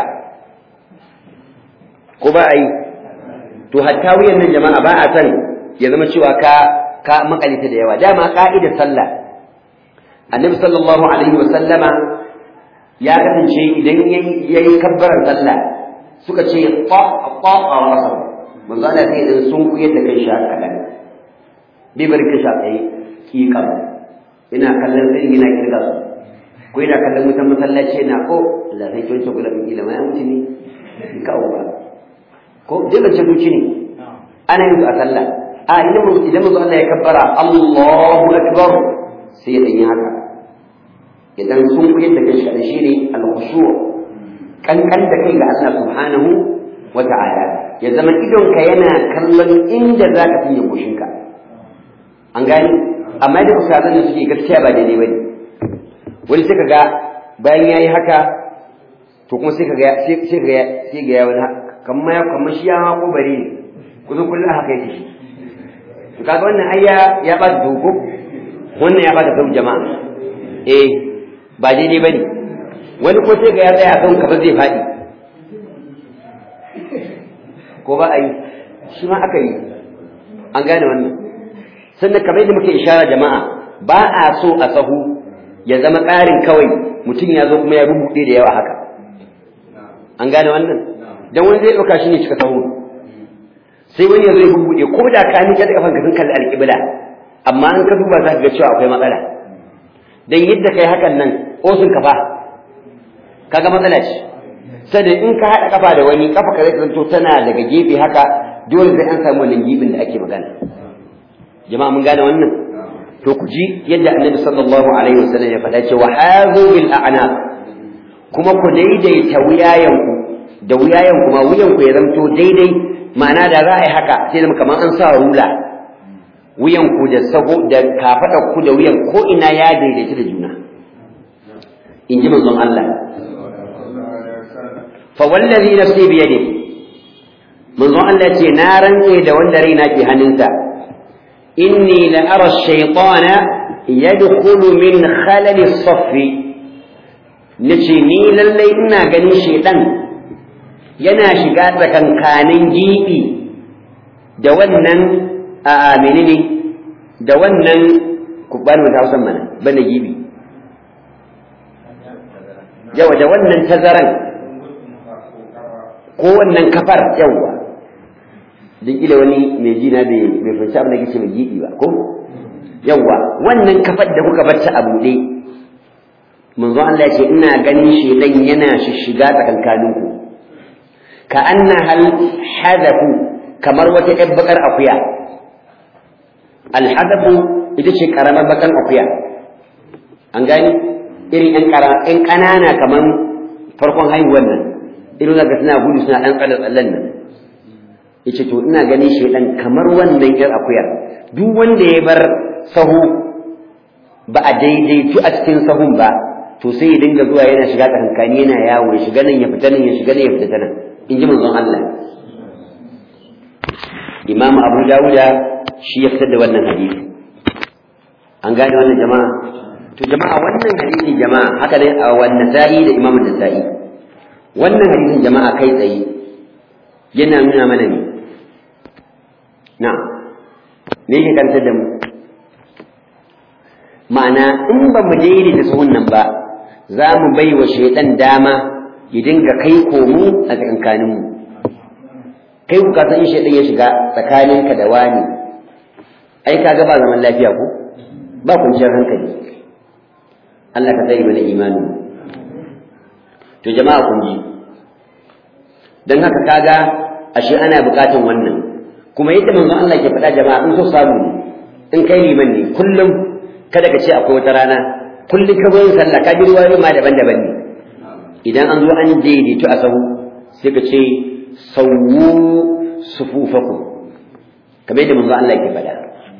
ko ba a yi to hatta wuyan nan jama'a ba a san ya zama cewa ka ka makalita da yawa dama ka'idar sallah annabi sallallahu alaihi wa sallama ya kasance idan yayi kabbarar sallah suka ce ta ta a wasa manzo Allah sai idan sun kuyar da kai sha kadan bai bari ka sha tsaye ki kam ina kallon sai ina kirga su ko ina kallon mutan masallaci na ko Allah sai kin gula bin ilimi ya mutu ne ka uba ko dole ce duki ne ana yin a sallah a idan idan manzo Allah ya kabbara Allahu akbar sai ya yi haka idan sun kuyar da kai shi shine al-khushu' kankan da kai ga Allah subhanahu wa ta'ala ya zama idonka yana kallon inda za ka fiye kushinka an gani amma da misalan da suke gaskiya ba daidai bane wani sai kaga bayan yayi haka to kuma sai kaga sai kaga sai ga wani kamar ya kamar shi ya ma ko bare ne kuzo kullum haka yake shi to kaga wannan ayya ya ba dogo wannan ya ba da sau jama'a eh ba daidai bane wani ko sai ga ya tsaya kan kamar zai faɗi ko ba a yi shi ma aka yi an gane wannan sannan kamar yadda muke ishara jama'a ba a so a sahu ya zama tsarin kawai mutum ya zo kuma ya rubuɗe da yawa haka an gane wannan dan wani zai ɗauka shi ne cika sahu sai wani ya zo ya rubuɗe ko da ka miƙa da kafanka sun kalli alƙibla amma an ka duba za ka ga cewa akwai matsala dan yadda kai hakan nan osun kafa kaga matsala ce sai in ka haɗa kafa da wani kafa ka zai zanto tana daga gefe haka dole sai an samu wannan gibin da ake magana jama'a mun gane wannan to ku ji yadda annabi sallallahu alaihi wasallam ya faɗa cewa hazu bil a'naq kuma ku daidaita wuyayenku da wuyayenku ma wuyanku ya zanto daidai ma'ana da za a yi haka sai zama kamar an sa rula wuyanku da sago da kafaɗar ku da wuyan ko ina ya daidaita da juna in ji manzon Allah فوالذي نفسي بيده منذ أن التي نارا إذا ولرينا في هننسا إني لأرى الشيطان يدخل من خلل الصف نتشيني للي إنا قني شيطان yana shiga tsakankanin gibi da wannan a menene da wannan ku bani wata hausan mana bane gibi yawa da wannan tazaran ko wannan kafar yawwa duk ila wani mai jina bai bai fahimci abin da kake mai gidi ba ko yawwa wannan kafar da kuka bar ta a buɗe manzo Allah ya ce ina ganin shedan yana shishiga tsakankanin ku ka anna hal hadafu kamar wata ƴar bakar akuya alhadafu ita ce karamar bakar akuya an gani irin ƴan ƙanana kamar farkon haihuwar nan irin zaka suna gudu suna ɗan tsalle tsallen nan yace to ina ganin shedan kamar wannan ƴar akuya duk wanda ya bar sahu ba a daidaitu a cikin sahun ba to sai ya dinga zuwa yana shiga tsakankani yana yawo ya shiga nan ya fita nan ya shiga nan ya fita ta nan in ji manzon Allah Imam Abu Dawuda shi ya fitar da wannan hadisi an gane wannan jama'a to jama'a wannan hadisi jama'a haka ne a wannan sa'i da Imam Nasa'i wannan hadisin jama'a kai tsaye yana nuna mana ne na me yake kantar da mu ma'ana in ba mu daidaita sahun nan ba za mu bai wa shaidan dama ya dinga kai komo a tsakankaninmu kai ku ka san in shaidan ya shiga tsakaninka da wani ai kaga ba zaman lafiya ko ba kwanciyar hankali Allah ka tsare mana imani to jama'a kun ji dan haka kaga ashe ana bukatun wannan kuma yadda manzon Allah ke faɗa jama'a in so samu ne in kai liman ne kullum kada ka ce akwai wata rana kullum ka zo yin sallah ka ji ruwayoyi ma daban-daban ne idan an zo an daidaito a sahu sai ka ce sawu sufufakum kamar yadda manzon Allah ke faɗa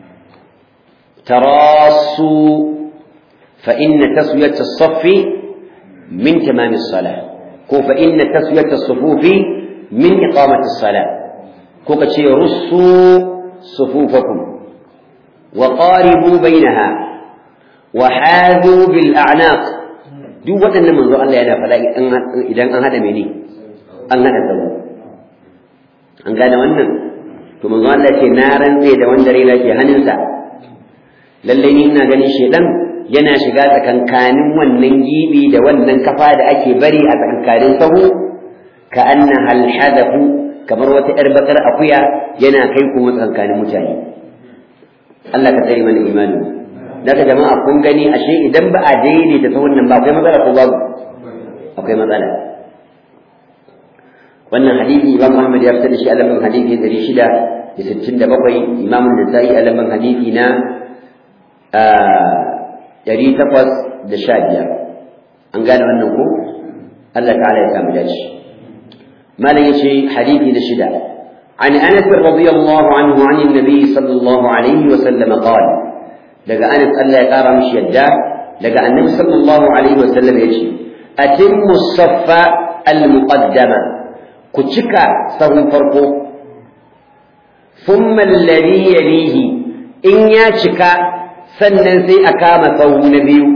tarasu fa inna taswiyat as-saff min tamam as-salah ko fa inna taswiyat as-sufufi min iqamat as-salah ko ka ce russu sufufakum wa qaribu bainaha wa hadu bil a'naq duk waɗannan manzo Allah yana faɗa idan an hada mene an hada sabu an gane wannan to manzo Allah ce na rantse da wanda rai ke hannunsa lalle ni ina ganin shedan yana shiga tsakankanin wannan gibi da wannan kafa da ake bari a tsakankanin sahu ka anna hal hadafu kamar wata yar bakar akuya yana kai kuma tsakankanin mutane Allah ka tsare mana imani daga jama'a kun gani ashe idan ba a daidaita ta wannan ba akwai matsala ko babu akwai matsala wannan hadisi Imam Ahmad ya fitar da shi a lamban hadisi 667 Imam Nasa'i a lamban hadisi na ɗari takwas da sha biyar an gane wannan ko Allah ta'ala ya samu dace malam yace hadisi na shida عن انس رضي الله عنه عن النبي صلى الله عليه وسلم قال daga Anas Allah ya kara mishi yadda daga Annabi sallallahu alaihi wasallam yace atimmu saffa al-muqaddama ku cika sahun farko thumma alladhi yalihi in ya cika sannan sai a kama sahu na biyu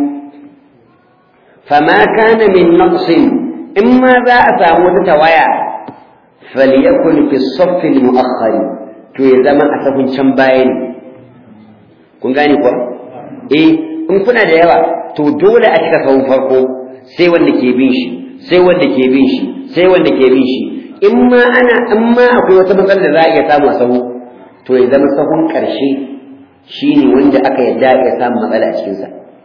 fama kana min naqsin in ma za a samu wata tawaya falyakun fi saffi al-mu'akhkhar to ya zama a sahun can baya ne kun gane kuwa eh in kuna da yawa to dole a cika sahun farko sai wanda ke bin shi sai wanda ke bin shi sai wanda ke bin shi in ma ana in ma akwai wata matsalar da za a iya samu a sahu to ya zama sahun ƙarshe shine wanda aka yadda ya samu matsala a cikinsa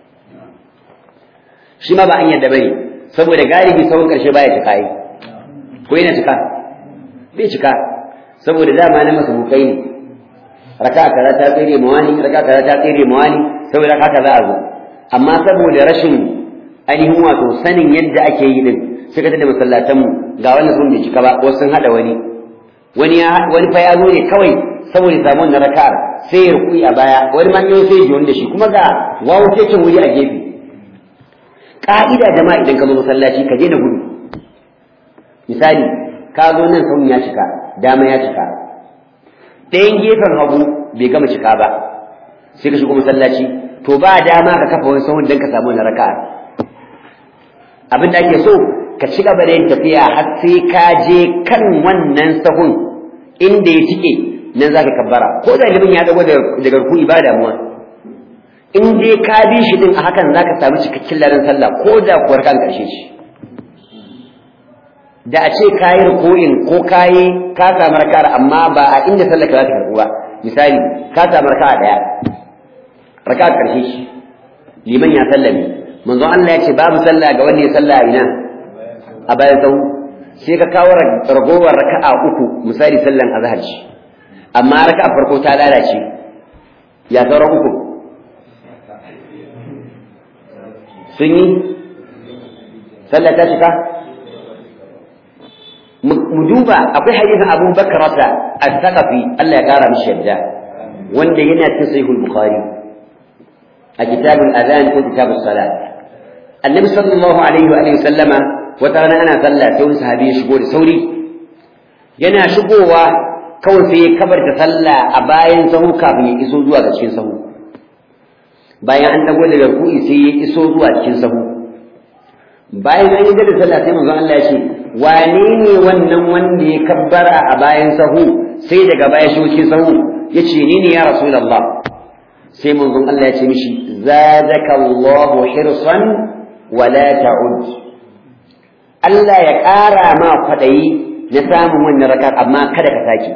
shi ma ba an yadda bane saboda galibi sahun ƙarshe baya cika yi ko yana cika bai cika saboda dama na masabukai ne raka kaza ta tsere mawani raka kaza ta tsere mawani saboda haka za a zo amma saboda rashin ainihin wato sanin yadda ake yi din suka tada masallatan mu ga wannan sun bai cika ba wasu sun hada wani wani ya wani fa ya zo ne kawai saboda samu wannan raka'ar sai ya rukui a baya wani ma yau sai ya ji wanda shi kuma ga wawo keken wuri a gefe ka'ida jama'a idan ka zo masallaci ka je da gudu misali ka zo nan sahun ya cika dama ya cika ɗayan gefen hagu bai gama cika ba sai ka shigo masallaci to ba dama ka kafa wani sahun don ka samu wani raka'a abin da ake so ka ci gaba da yin tafiya har sai ka je kan wannan sahun inda ya cike nan za ka kabbara ko da ilimin ya dago daga rukuni ba damuwa in dai ka bi shi din a hakan za ka samu cikakken ladan sallah ko da kuwar kan ƙarshe shi da a ce kayi ruku'in ko kayi ka samu raka'ar amma ba a inda sallar ka za ta karɓu ba misali ka samu raka'a daya raka'a karshe shi liman ya sallame manzon Allah ya ce babu sallah ga wanda ya sallah ina a bayan sahu sai ka kawo ragowar raka'a uku misali sallan azhar shi amma raka'a farko ta lalace ya sauran uku sun yi sallah ta cika mu duba akwai hadisin Abu Bakar al-Thaqafi Allah ya kara mishi yadda wanda yana cikin Sahih Bukhari a kitabul adhan ko kitabus salat Annabi sallallahu alaihi wa alihi sallama wata rana ana sallah sai wani sahabi ya shigo da sauri yana shigowa kawai sai ya kabarta sallah a bayan sahu kafin ya iso zuwa ga cikin sahu bayan an dago daga ruku'i sai ya iso zuwa cikin sahu bayan an yi da sallah sai manzo Allah ya ce wane ne wannan wanda ya kabbara a bayan sahu sai daga baya shi cikin sahu ya ce ni ne ya rasulullah sai manzon Allah ya ce mishi zadaka Allahu hirsan wa la ta'ud Allah ya ƙara ma kwaɗayi na samun wannan raka amma kada ka sake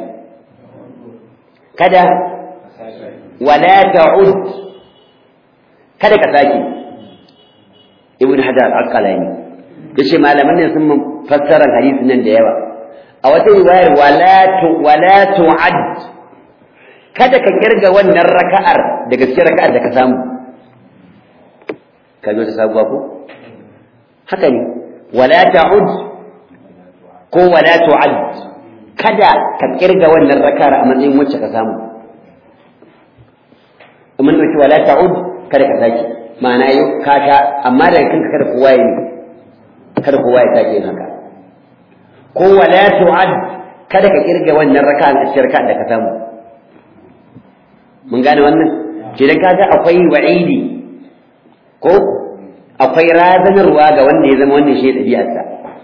kada wala ta'ud kada ka sake ibn hajar al-asqalani yace malaman ne sun fassara hadisin nan da yawa a wata riwayar wala tu wala tu'ad kada ka kirga wannan raka'ar daga cikin raka'ar da ka samu ka ta sabuwa ko haka ne wala ta'ud ko wala tu'ad kada ka kirga wannan raka'ar a matsayin wacce ka samu mun dauki wala ta'ud kada ka sake ma'ana yau ka sha amma daga kanka kada kowa ya kada kowa ya sake yin haka ko wala tu'ad kada ka kirga wannan raka'an a cikin raka'an da ka samu mun gane wannan idan kaga akwai wa'idi ko akwai razanarwa ga wanda ya zama wannan shi ɗabi'arsa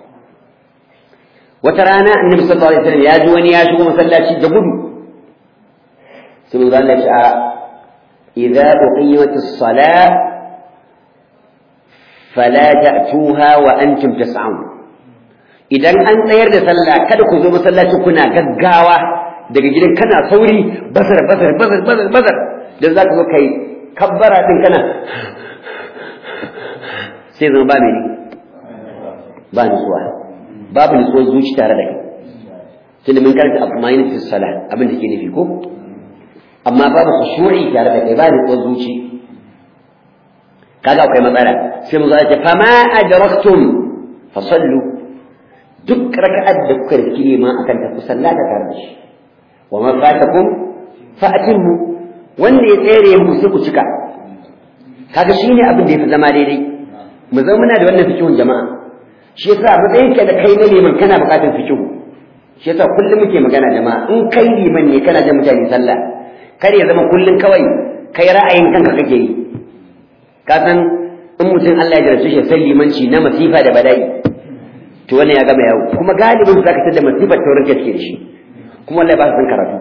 wata rana annabi sallallahu alaihi wasallam ya ji wani ya shigo masallaci da gudu sai mun Allah ya idza uqimatis salat fala ta'tuha wa antum tas'un idan an tsayar da sallah kada ku zo masallaci kuna gaggawa daga gidan kana sauri bazar bazar bazar bazar bazar dan zaka zo kai kabbara din kana sai zama ba mene ba nutsuwa babu nutsuwar zuci tare da kai tunda mun karanta abu ma fi salah abin da ke nufi ko amma babu khushu'i tare da kai ba nutsuwar zuci kaga akwai matsala sai mu ce fa ma adraktum fa sallu duk raka'at da kuka riki neman akan ta ku sallata tare da shi wa ma fatakum fa atimmu wanda ya tsere mu sai ku cika kaga shine abin da yafi zama daidai mu zama muna da wannan fikihun jama'a shi yasa matsayin ka da kai na liman kana bukatar fikihu shi yasa kullum muke magana jama'a in kai liman ne kana jan mutane sallah kar ya zama kullum kawai kai ra'ayin kanka kake yi ka san in mutum Allah ya jarabce shi sai limanci na masifa da bala'i to wannan ya gama yawo kuma galibin zaka tada masifar taurin gaske da shi kuma wallahi ba su san karatu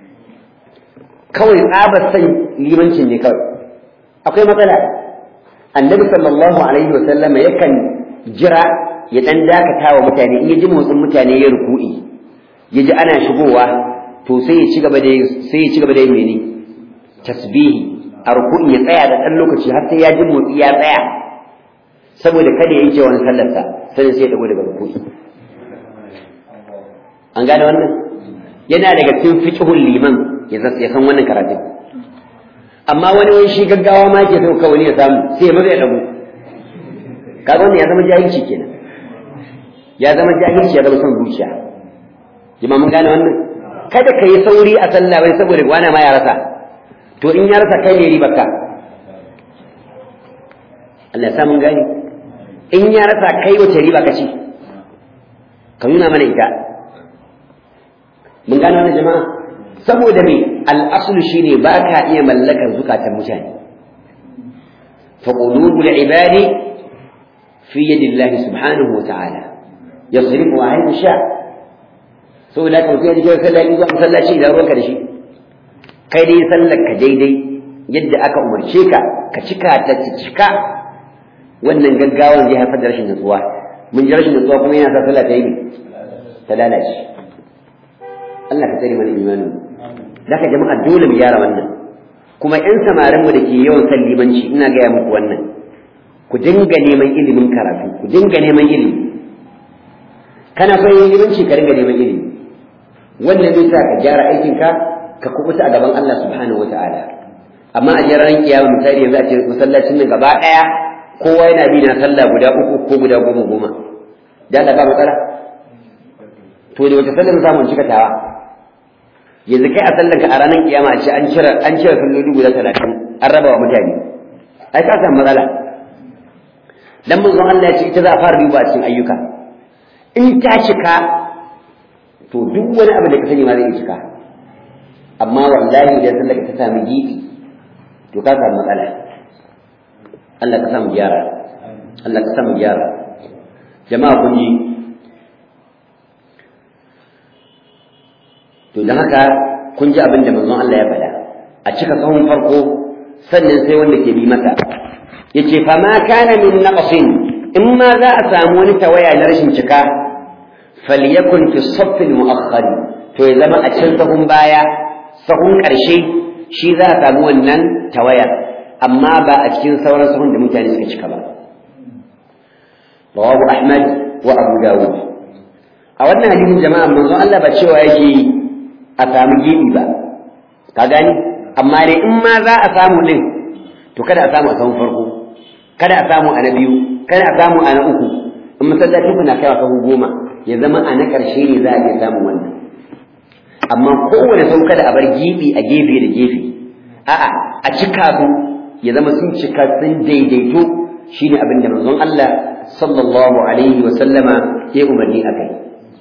kawai tsabar san limancin ne kawai akwai matsala annabi sallallahu alaihi wa sallam yakan jira ya dan dakata wa mutane in ya ji motsin mutane ya ruku'i ya ji ana shigowa to sai ya ci gaba da sai ya ci gaba da yin mene tasbihi a ruku'in ya tsaya da dan lokaci har sai ya ji motsi ya tsaya saboda kada ya yanke wani sallarsa sai sai ya dago daga ruku'i an gane wannan yana daga cikin fiqhul liman ya san wannan karatun amma wani wani shi gaggawa ma ke so kawai ya samu sai maza ya dago kaga wannan ya zama jahilci kenan ya zama jahilci ya zama son zuciya jima mun gane wannan kada ka yi sauri a sallah bai saboda wani ma ya rasa to in ya rasa kai ne riba ka Allah ya sa mun gane in ya rasa kai wace riba ka ci ka nuna mana ita mun gane wannan jama'a saboda me al'asulu shine ba ka iya mallakar zukatan mutane fa qulubul ibadi fi yadillahi subhanahu wa ta'ala yasrifu wa haythu sha saboda ka mutum ya je sallah in zuwa masallaci da ruwanka da shi kai dai sallar ka daidai yadda aka umarce ka ka cika ta cika wannan gaggawan zai haifar da rashin nutsuwa mun ji rashin nutsuwa kuma yana sa sallah ta yi ta lalace Allah ka tsare mana imanin Zaka jama'a dole mu gyara wannan kuma ƴan samarin mu dake yawan san limanci ina gaya muku wannan ku dinga neman ilimin karatu ku dinga neman ilimi kana son yin limanci ka dinga neman ilimi wannan zai sa ka gyara aikin ka ka kubuta a gaban Allah subhanahu wataala amma a jiran kiyama misali yanzu a ce masallacin nan gaba daya kowa yana bi na sallah guda uku ko guda goma goma da Allah ba matsala to da wata sallar zamu cika tawa yanzu kai a sallar ka a ranar kiyama a ce an cire an cire salloli guda talatin an raba wa mutane ai ka samu matsala dan manzon Allah ya ce ita za a fara duba cikin ayyuka in ta cika to duk wani abu da ka sani ma zai cika amma wallahi idan sallar ta sami gibi to ka samu matsala Allah ka samu gyara Allah ka samu gyara jama'a kun ji to don haka kun ji abin da manzon Allah ya faɗa a cika sahun farko sannan sai wanda ke bi masa yace fa ma kana min naqsin in ma za a samu wani tawaya na rashin cika falyakun fi saff al-mu'akhkhar to ya zama a cikin sahun baya sahun ƙarshe shi za a samu wannan tawaya amma ba a cikin sauran sahun da mutane suka cika ba rawahu ahmad wa abu dawud a wannan hadisin jama'a manzo Allah ba cewa yake a samu gibi ba ka gani amma dai in ma za a samu din to kada a samu a sahun farko kada a samu a na biyu kada a samu a na uku in masallaci kuna kai sahu goma ya zama a na ƙarshe ne za a iya samun wannan amma kowane sau kada a bar gibi a gefe da gefe a'a a cika su ya zama sun cika sun daidaito shine abin da manzon Allah sallallahu alaihi wa sallama ya umarni a kai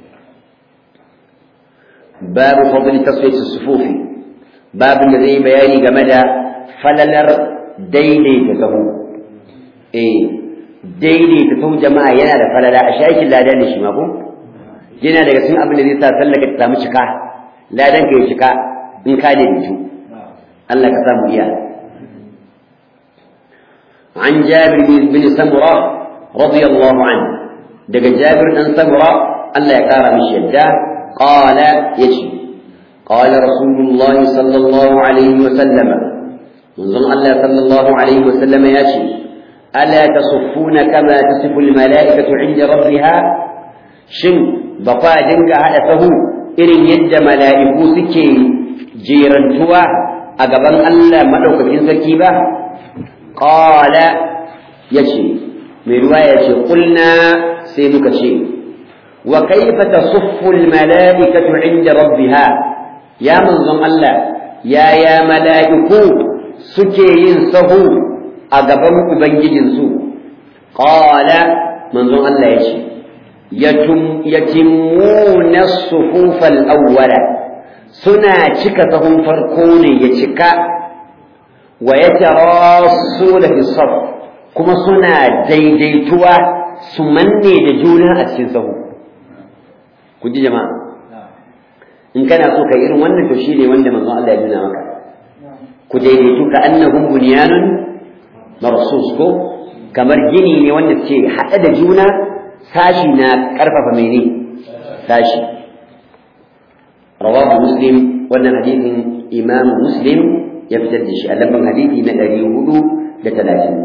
babu fadli taswiyat sufufi babin da zai bayani game da falalar daidaita sahu eh daidaita sahu jama'a yana da falala a shakin lada ne shi ma ko yana daga cikin abin da zai sa sallaka ta samu cika ladan ka ya cika in ka daidaitu Allah ka samu iya عن جابر بن سمرة رضي الله عنه دق جابر بن سمرة ألا يقار من شدة قال يجي قال رسول الله صلى الله عليه وسلم منظم الله صلى الله عليه وسلم يجي ألا تصفون كما تصف الملائكة عند ربها شن بقى دنك هذا فهو إن يد ملائكو سكي جيرنتوا أقبل الله مدوك في سكيبة قال يشي من رواية قلنا سيدك شيء وكيف تصف الملائكة عند ربها يا منظم الله يا يا ملائكو سكي سهو أقبل أبنجد قال منظم الله يشي يتم يتمون الصفوف الأول سنا شكتهم فرقوني يشكا ويتراصون في الصف كما سنا ديديتوا سمني دجونا أتسنسه كنت جماعة إن كان أسوك إيرون وانا تشيني وانا من الله يجونا مكا كديديتو كأنهم بنيان مرصوص كو kamar gini ne wanda ce haɗe da juna sashi na ƙarfafa mene sashi rawahu muslim wannan hadisin imam muslim ya fitar da shi a lamban hadisi na ɗari hudu da talatin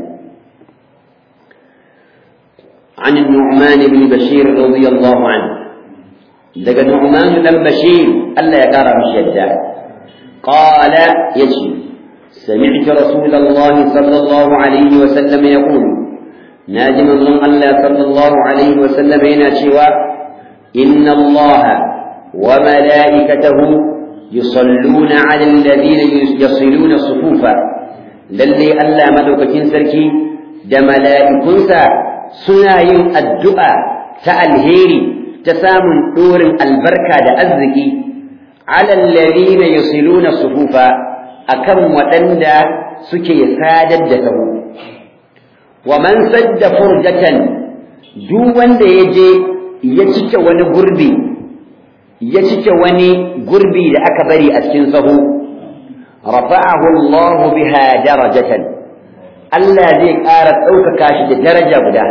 عن النعمان بن بشير رضي الله عنه دق النعمان بن بشير ألا يقرأ بالشدة قال يشي سمعت رسول الله صلى الله عليه وسلم يقول ناجم الله الله صلى الله عليه وسلم هنا شوى إن الله وملائكته يصلون على الذين يصلون الصفوف للي ألا ملوكة سركي da mala'ikunsa suna yin addu'a ta alheri ta samun ɗorin albarka da arziki alallazi na yasiluna sufufa akan waɗanda suke sadar da taho wa man sadda furjatan duk wanda ya je ya cike wani gurbi ya cike wani gurbi da aka bari a cikin sahu rafa'ahu Allah biha darajatan Allah zai ƙara ɗaukaka shi da daraja guda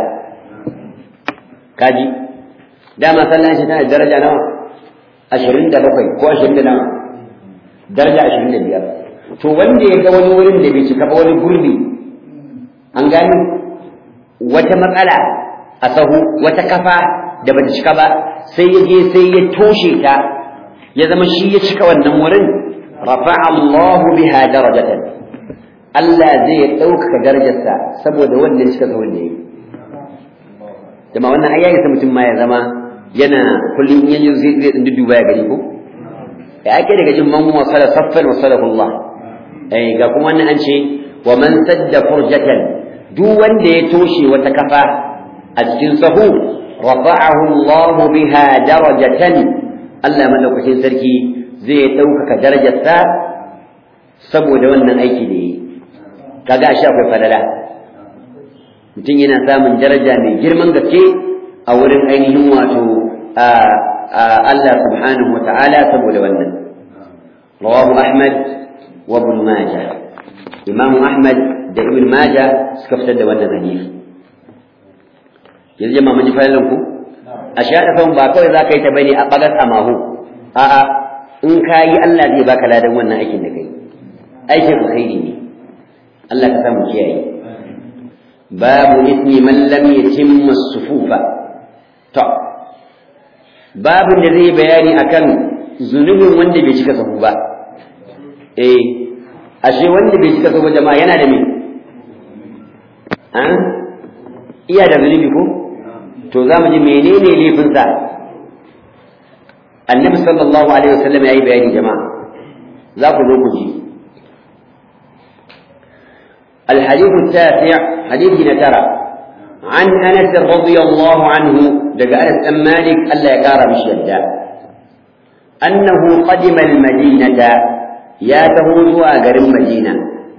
kaji dama sallan shi tana daraja nawa ashirin da bakwai ko ashirin da nawa daraja ashirin da biyar to wanda ya ga wani wurin da bai cika ba wani gurbi an gani wata matsala a sahu wata kafa da bata cika ba sai ya je sai ya toshe ta ya zama shi ya cika wannan wurin rafa'a Allahu biha darajatan Allah zai ɗaukaka darajarsa saboda wannan cika sahun da yi jama wannan ayyayi sa mutum ma ya zama yana kullum yanzu zai zai duba ya gani ko ya ake daga jin man wasala saffan wasalahu Allah eh ga kuma wannan an ce wa man sadda furjatan duk wanda ya toshe wata kafa a cikin sahu rafa'ahu Allah biha darajatan Allah madaukakin sarki zai ɗaukaka darajarsa saboda wannan aiki da yi kaga ashe akwai falala mutum yana samun daraja mai girman gaske a wurin ainihin wato Allah subhanahu wa ta'ala saboda wannan rawahu Ahmad وابن ماجه إمام أحمد ده ابن ماجه سكفت ده wannan hadisi yanzu jama'a mun ji fa'ilan ku a shaɗa sahun ba kawai za ka yi ta bane a ɓagas a mahu a'a in ka yi Allah zai baka ladan wannan aikin da kai aikin alkhairi ne Allah ka samu kiyaye babu ismi man lam yatimma sufufa to babun da zai bayani akan zunubin wanda bai cika sahu ba eh ashe wanda bai cika sahu jama'a yana da me an iya da zunubi ko to za mu ji menene laifinsa annabi sallallahu alaihi wasallam ya yi bayani jama'a za ku zo ku ji الحديث التاسع حديث نترى عن انس رضي الله عنه دق انس بن مالك الا يقار بالشدة انه قدم المدينة يا تهوز اجر المدينة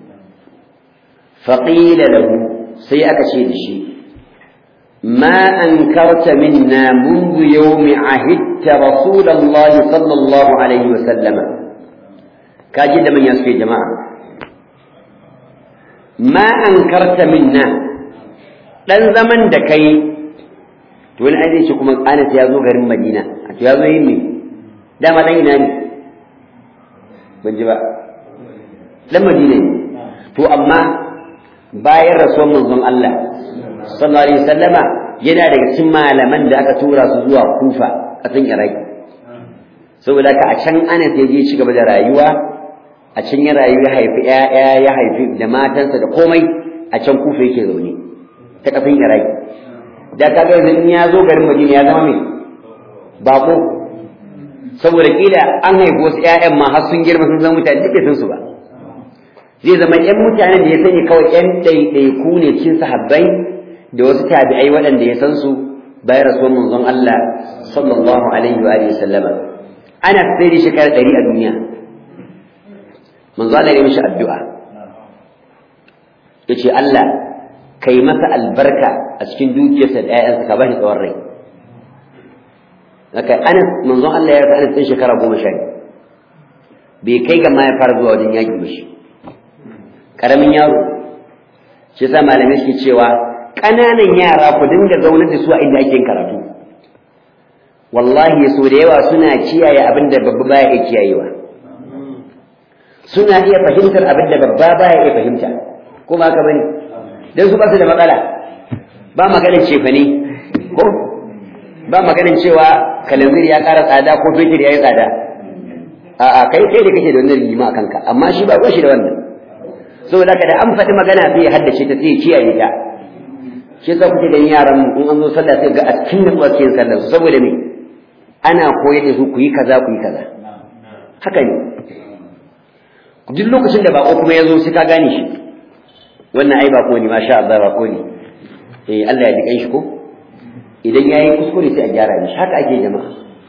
فقيل له سيأك شيء الشيء ما أنكرت منا منذ يوم عهدت رسول الله صلى الله عليه وسلم كاجد من يسفي جماعة ما أنكرت منا dan zaman da kai to wani aizai shi kuma Anas ya zo garin Madina a to ya zo yin me dama dan ina ne ban ji ba dan Madina ne to amma bayan rasuwan manzon Allah sallallahu alaihi wasallama yana daga cikin malaman da aka tura su zuwa Kufa kasan Iraki saboda ka a can Anas ya je ci gaba da rayuwa a can ya rayu ya haifi ƴaƴa ya haifi da matansa da komai a can Kufa yake zaune ta kasan Iraki da kaga yanzu in ya zo garin Madina ya zama mai bako saboda kila an haifi wasu ƴaƴan ma har sun girma sun zama mutane duk bai san su ba zai zama ƴan mutanen da ya sani kawai ƴan ɗaiɗaiku ne cikin sahabbai da wasu tabi'ai waɗanda ya san su bayan rasuwan manzon Allah sallallahu alaihi wa alihi sallama ana sai da shekara ɗari a duniya manzo Allah ya mishi addu'a yace Allah kai masa albarka a cikin dukiyarsa da ƴaƴansa ka bashi tsawon rai haka Anas manzo Allah ya rasa Anas ɗin shekara goma sha bai kai ga ma ya fara zuwa wajen yaƙi ba shi ƙaramin yaro shi yasa malamai suke cewa ƙananan yara ku dinga zaunar da su a inda ake karatu wallahi so da yawa suna kiyaye abin da babba baya iya kiyayewa suna iya fahimtar abin da babba baya iya fahimta ko ba haka bane dan su ba su da matsala ba maganin cefane ko ba maganin cewa kalanzir ya ƙara tsada ko fetur ya yi tsada a'a kai kai da kake da wannan rigima a kanka amma shi ba shi da wannan saboda ka da an faɗi magana sai ya haddace ta sai ya kiyaye ta shi yasa kuke ganin yaran mu in an zo sallah sai ga a cikin nutsuwa ke yin sallar su saboda me ana koyar da su ku yi kaza ku yi kaza haka ne duk lokacin da bako kuma ya zo sai ka gane shi wannan ai bako ne masha Allah bako ne eh Allah ya dikan shi ko idan yayi kuskure sai a gyara shi haka ake jama'a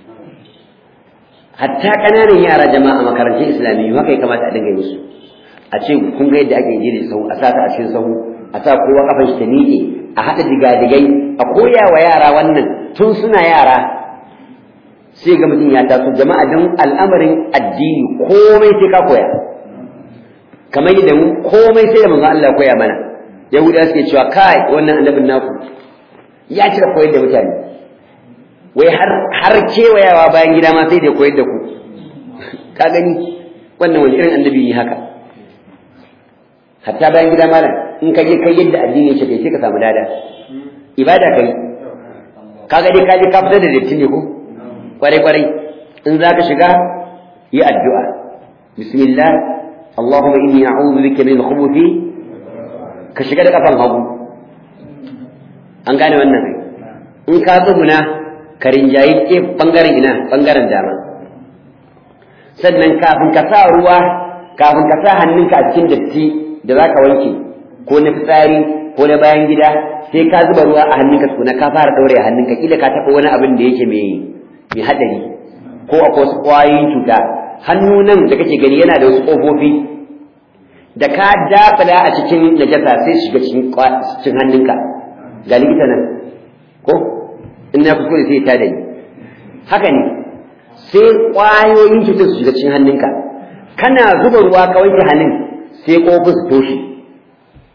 hatta kananan yara jama'a a makarantun islamiyyu haka ya kamata a dinga yi musu a ce kun ga yadda ake jiri sahu a sata a cikin sahu a sa kowa kafan shi ta miƙe a haɗa digadigai a koya wa yara wannan tun suna yara sai ga mutum ya taso jama'a don al'amarin addini komai sai ka koya kamar yadda mu komai sai da manzon Allah ya koya mana yahudawa suke cewa kai wannan annabin naku ya cika koyar da mutane wai har har kewayawa bayan gida ma sai da koyar da ku ka gani wannan wani irin annabi yi haka hatta bayan gida malam in ka je kai yadda addini yake kai sai ka samu lada ibada kai kaga dai ka je ka fitar da datti ne ko kwarai kwarai in za ka shiga yi addu'a bismillah allahumma inni a'udhu bika min khubuthi ka shiga da kafan hagu an gane wannan ai in ka tsuguna ka rinjayi ke bangaren ina bangaren dama sannan kafin ka sa ruwa kafin ka sa hannunka a cikin datti da za ka wanke ko na fitsari ko na bayan gida sai ka zuba ruwa a hannunka tukuna ka fara ɗaure a hannunka kila ka taɓa wani abin da yake mai mai haɗari ko akwai wasu ƙwayoyin cuta hannu nan da kake gani yana da wasu ƙofofi da ka dafala a cikin najasa sai shiga cikin hannunka ga likita nan ko in na kuskure sai ta da ni haka ne sai ƙwayoyin cutar su shiga cikin hannunka kana zuba ruwa ka wanke hannun sai ƙofin su toshe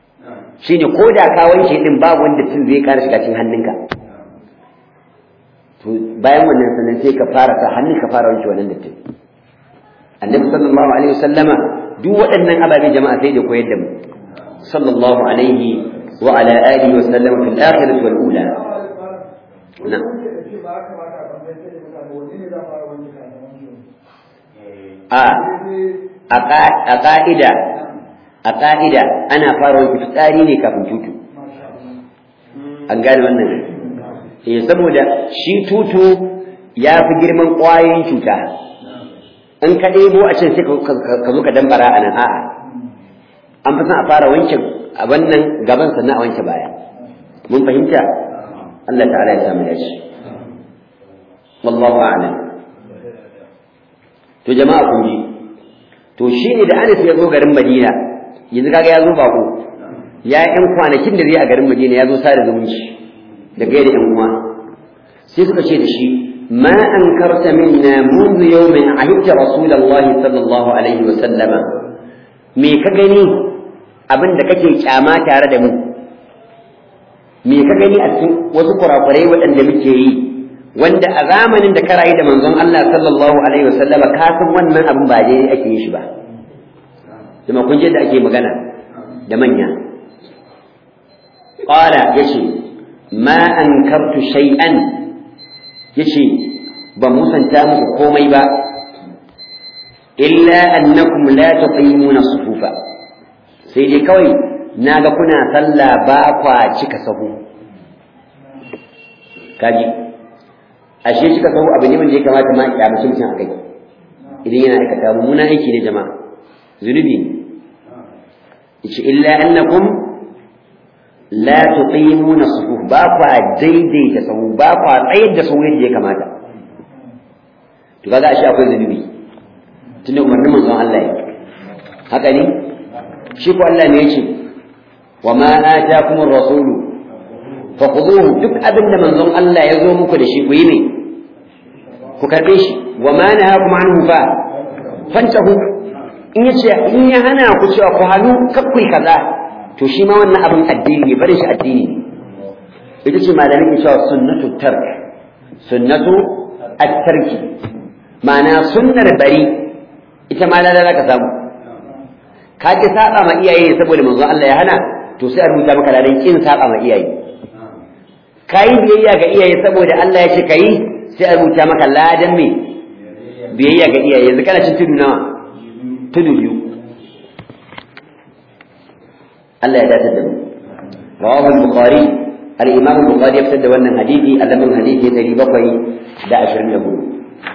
shine ko da ka wanke din babu wanda tun zai ƙara shiga cikin hannunka to bayan wannan sannan sai ka fara sa hannu ka fara wanke wannan dattin annabi sallallahu alaihi wasallama duk waɗannan ababe jama'a sai da koyar da mu sallallahu alaihi wa ala alihi wa sallam fil akhirati wal ula na a a ka'ida a ka'ida ana fara wanke fitsari ne kafin tutu an gane wannan eh saboda shi tutu ya fi girman ƙwayoyin cuta in ka ɗebo a can sai ka zo ka dambara a nan a'a an fi son a fara wanke a wannan gaban sannan a wanke baya mun fahimta Allah ta'ala ya samu dace wallahu a'lam to jama'a kun ji to shine da Anas ya zo garin Madina yanzu kaga ya zo bako ya yi kwanakin da zai a garin Madina ya zo sada zumunci da gaida yan uwa sai suka ce da shi ما أنكرت منا منذ يوم عهدت رسول الله صلى الله عليه وسلم me ka gani abin da kake kyama tare da mu me ka gani a cikin wasu kurakurai waɗanda muke yi wanda a zamanin da ka rayu da manzon Allah sallallahu alaihi wasallam ka san wannan abin ba dai ake yi shi ba kuma kun je da ake magana da manya qala yace ma ankartu shay'an yace ban musanta muku komai ba illa annakum la tuqimuna sufufa sai dai kawai naga kuna sallah ba kwa cika sahu kaji ashe cika sahu abu ne wanda ya kamata ma ya mutum mutum akai idan yana aikata mummuna aiki ne jama'a zunubi ne yace illa annakum la tuqimuna sufuf ba kwa daidaita sahu ba kwa tsayar da sahu yadda ya kamata to kaga ashe akwai zunubi tunda umarnin manzon Allah ya haka ne shi ko Allah ne yace wa ma ataakum ar-rasulu faquduhu duk abin da manzon Allah ya zo muku da shi ku yi ne ku karbe shi wa ma nahakum anhu fa fantahu in yace in ya hana ku cewa ku hannu kakkui kaza to shi ma wannan abin addini ne bari shi addini ne ita ce malamin ke cewa sunnatu tark sunnatu at-tarki ma'ana sunnar bari ita ma lalala ka samu ka ki saba ma iyaye saboda manzo Allah ya hana to sai a rubuta maka ladan kin saba ma iyaye kai biyayya ga iyaye saboda Allah ya ce kai sai a rubuta maka ladan me biyayya ga iyaye yanzu kana cin tudu nawa tudu biyu Allah ya dace da mu rawahu al-bukhari al-imam al-bukhari ya fitar da wannan hadisi alamin hadisi 724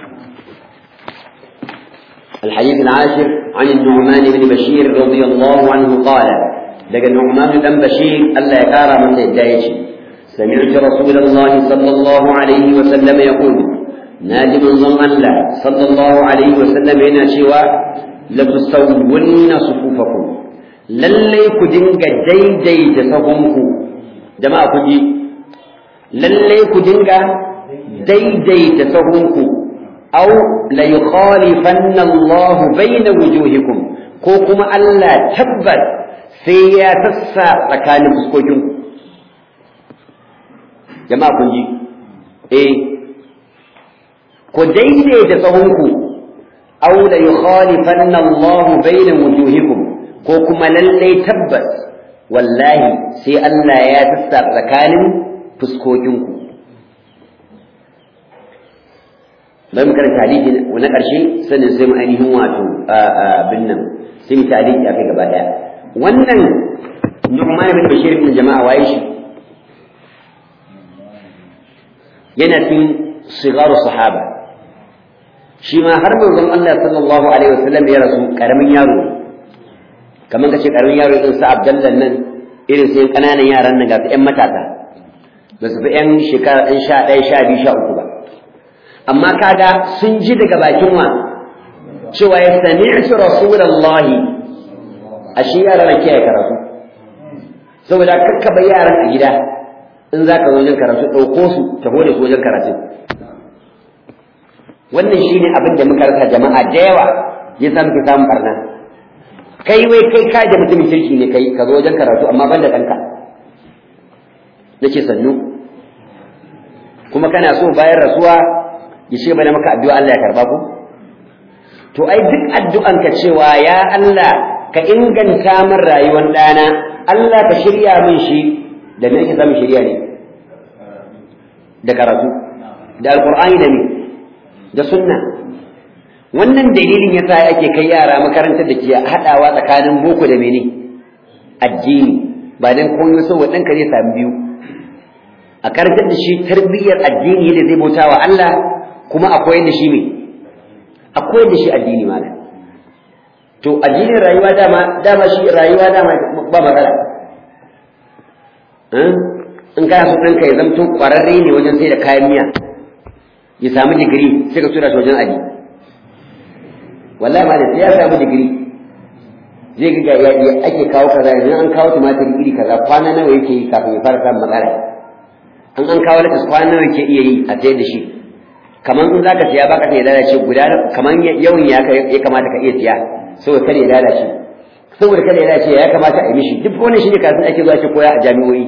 الحديث العاشر عن النعمان بن بشير رضي الله عنه قال لقى النعمان بن بشير ألا يكارى من تهدايش سمعت رسول الله صلى الله عليه وسلم يقول نادي من ظن الله صلى الله عليه وسلم هنا شوى لتسون صفوفكم lallai ku dinga daidaita sahunku jama'a ku ji lallai ku dinga daidaita sahunku aw la yukhalifanna Allah bayna wujuhikum ko kuma Allah tabbas sai ya sassa tsakanin fuskokinku jama'a kun ji eh ku daidaita sahunku aw la yukhalifanna Allah bayna wujuhikum ko kuma lallai tabbas wallahi sai Allah ya sassa tsakanin fuskokinku bari mu karanta hadisi na ƙarshe sannan sai mu ainihin wato abin nan sai mu ta hadisi akai gaba daya wannan Nu'man bin Bashir bin jama'a waye shi yana cikin sigaru sahaba shi ma har manzon Allah sallallahu alaihi wasallam ya rasu karamin yaro kamar kace karamin yaro irin sa Abdullah nan irin sai kananan yaran nan ga ƴan matasa ba su fi ƴan shekara ɗan sha ɗaya sha biyu sha uku ba amma kaga sun ji daga bakin wa cewa ya sami'tu rasulullahi ashe yaran na kiyaye karatu saboda kakkaba yaran a gida in za ka zo wajen karatu ɗauko su taho da su wajen karatu wannan shine abin da muka rasa jama'a da yawa ya sa muke samun barna kai wai kai ka da mutumin kirki ne kai ka zo wajen karatu amma ban da ɗanka na ce sannu kuma kana so bayan rasuwa ya ce bana maka addu'a Allah ya karba ku to ai duk addu'an ka cewa ya Allah ka inganta min rayuwar ɗana Allah ka shirya min shi da me ake samun shirya ne da karatu da alqur'ani da me da sunna wannan dalilin yasa ake kai yara makarantar da ke haɗawa tsakanin boko da mene addini ba dan koyo saboda ɗanka zai sami biyu a karantar da shi tarbiyyar addini da zai bauta wa Allah kuma akwai da shi me akwai da shi addini ma to addinin rayuwa dama dama shi rayuwa dama ba matsala in kana so ɗanka ya zamto ƙwararre ne wajen sai da kayan miya ya samu digiri sai ka tura shi wajen aji wallahi ma da sai ya samu digiri zai ga ya ake kawo kaza yanzu an kawo tumatir iri kaza kwana nawa yake yi kafin ya fara samun matsala an an kawo lakas kwana nawa yake iya yi a sayar da shi kamar in zaka siya baka sai ya lalace guda kamar yawan ya ya kamata ka iya siya saboda kada ya lalace saboda kada ya lalace ya kamata a yi mishi duk wannan shine kafin ake zuwa ce koya a jami'o'i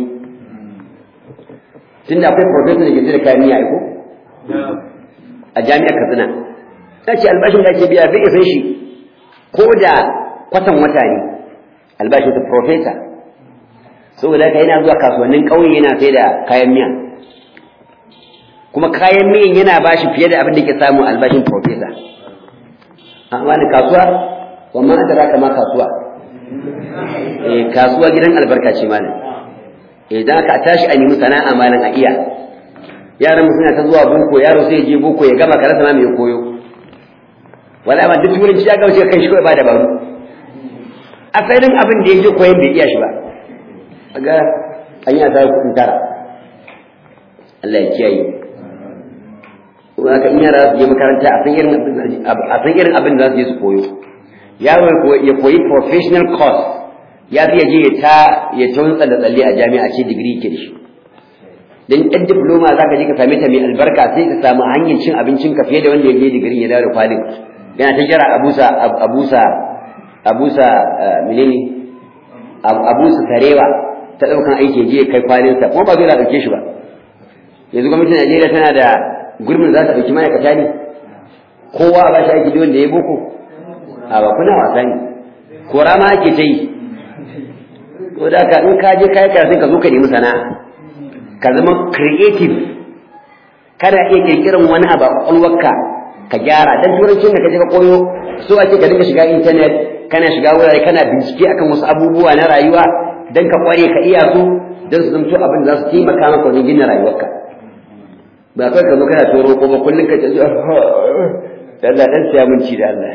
tunda akwai professor da ke da kayan miya ko a jami'ar Katsina ta ce albashin da ake biya bai isa shi ko da kwatan wata ne albashin ta professor saboda haka yana zuwa kasuwannin ƙauye yana sai da kayan miya kuma kayan miyan yana bashi fiye da abin da ke samu albashin professor amma da kasuwa wamma an tara kama kasuwa eh kasuwa gidan albarka ce malam idan aka tashi a nemi sana'a malam a iya yaran suna ta zuwa boko yaro sai je boko ya gama karasa ma mai koyo wala ma duk turanci ya gauce kai shi kawai ba dabaru asalin abin da ya je koyon bai iya shi ba ga an yi asarar kuɗin tara Allah ya kiyaye haka in yara su je makaranta a san irin a san irin abin da za su je su koyo yaro ya koyi professional course ya fi je ya ta ya ta da tsalle a jami'a ce digiri ke da shi dan ɗan diploma za ka je ka same ta mai albarka sai ka samu hanyar cin abincin ka fiye da wanda ya je digiri ya dawo da kwalin yana ta jira abusa abusa abusa menene abusa tarewa ta ɗaukan aiki je kai kwalinsa kuma ba zai ɗauke shi ba yanzu gwamnatin Najeriya tana da gurbin za ta ɗauki ma'aikata ne kowa ba shi aiki wanda ya boko a ba kuna wasa ne kora ma ake ta yi ko da ka in ka je kayi karatun ka zo ka nemi sana'a ka zama creative kana iya kirkiran wani abu a kwakwalwarka ka gyara dan turancin da ka je ka koyo so ake ka dinga shiga internet kana shiga wurare kana bincike akan wasu abubuwa na rayuwa dan ka kware ka iya su dan su zamto abin da za su taimaka maka wajen gina rayuwarka ba kai ka zo kana toro ko ba kullun ka ce Allah dan siya mun ci da Allah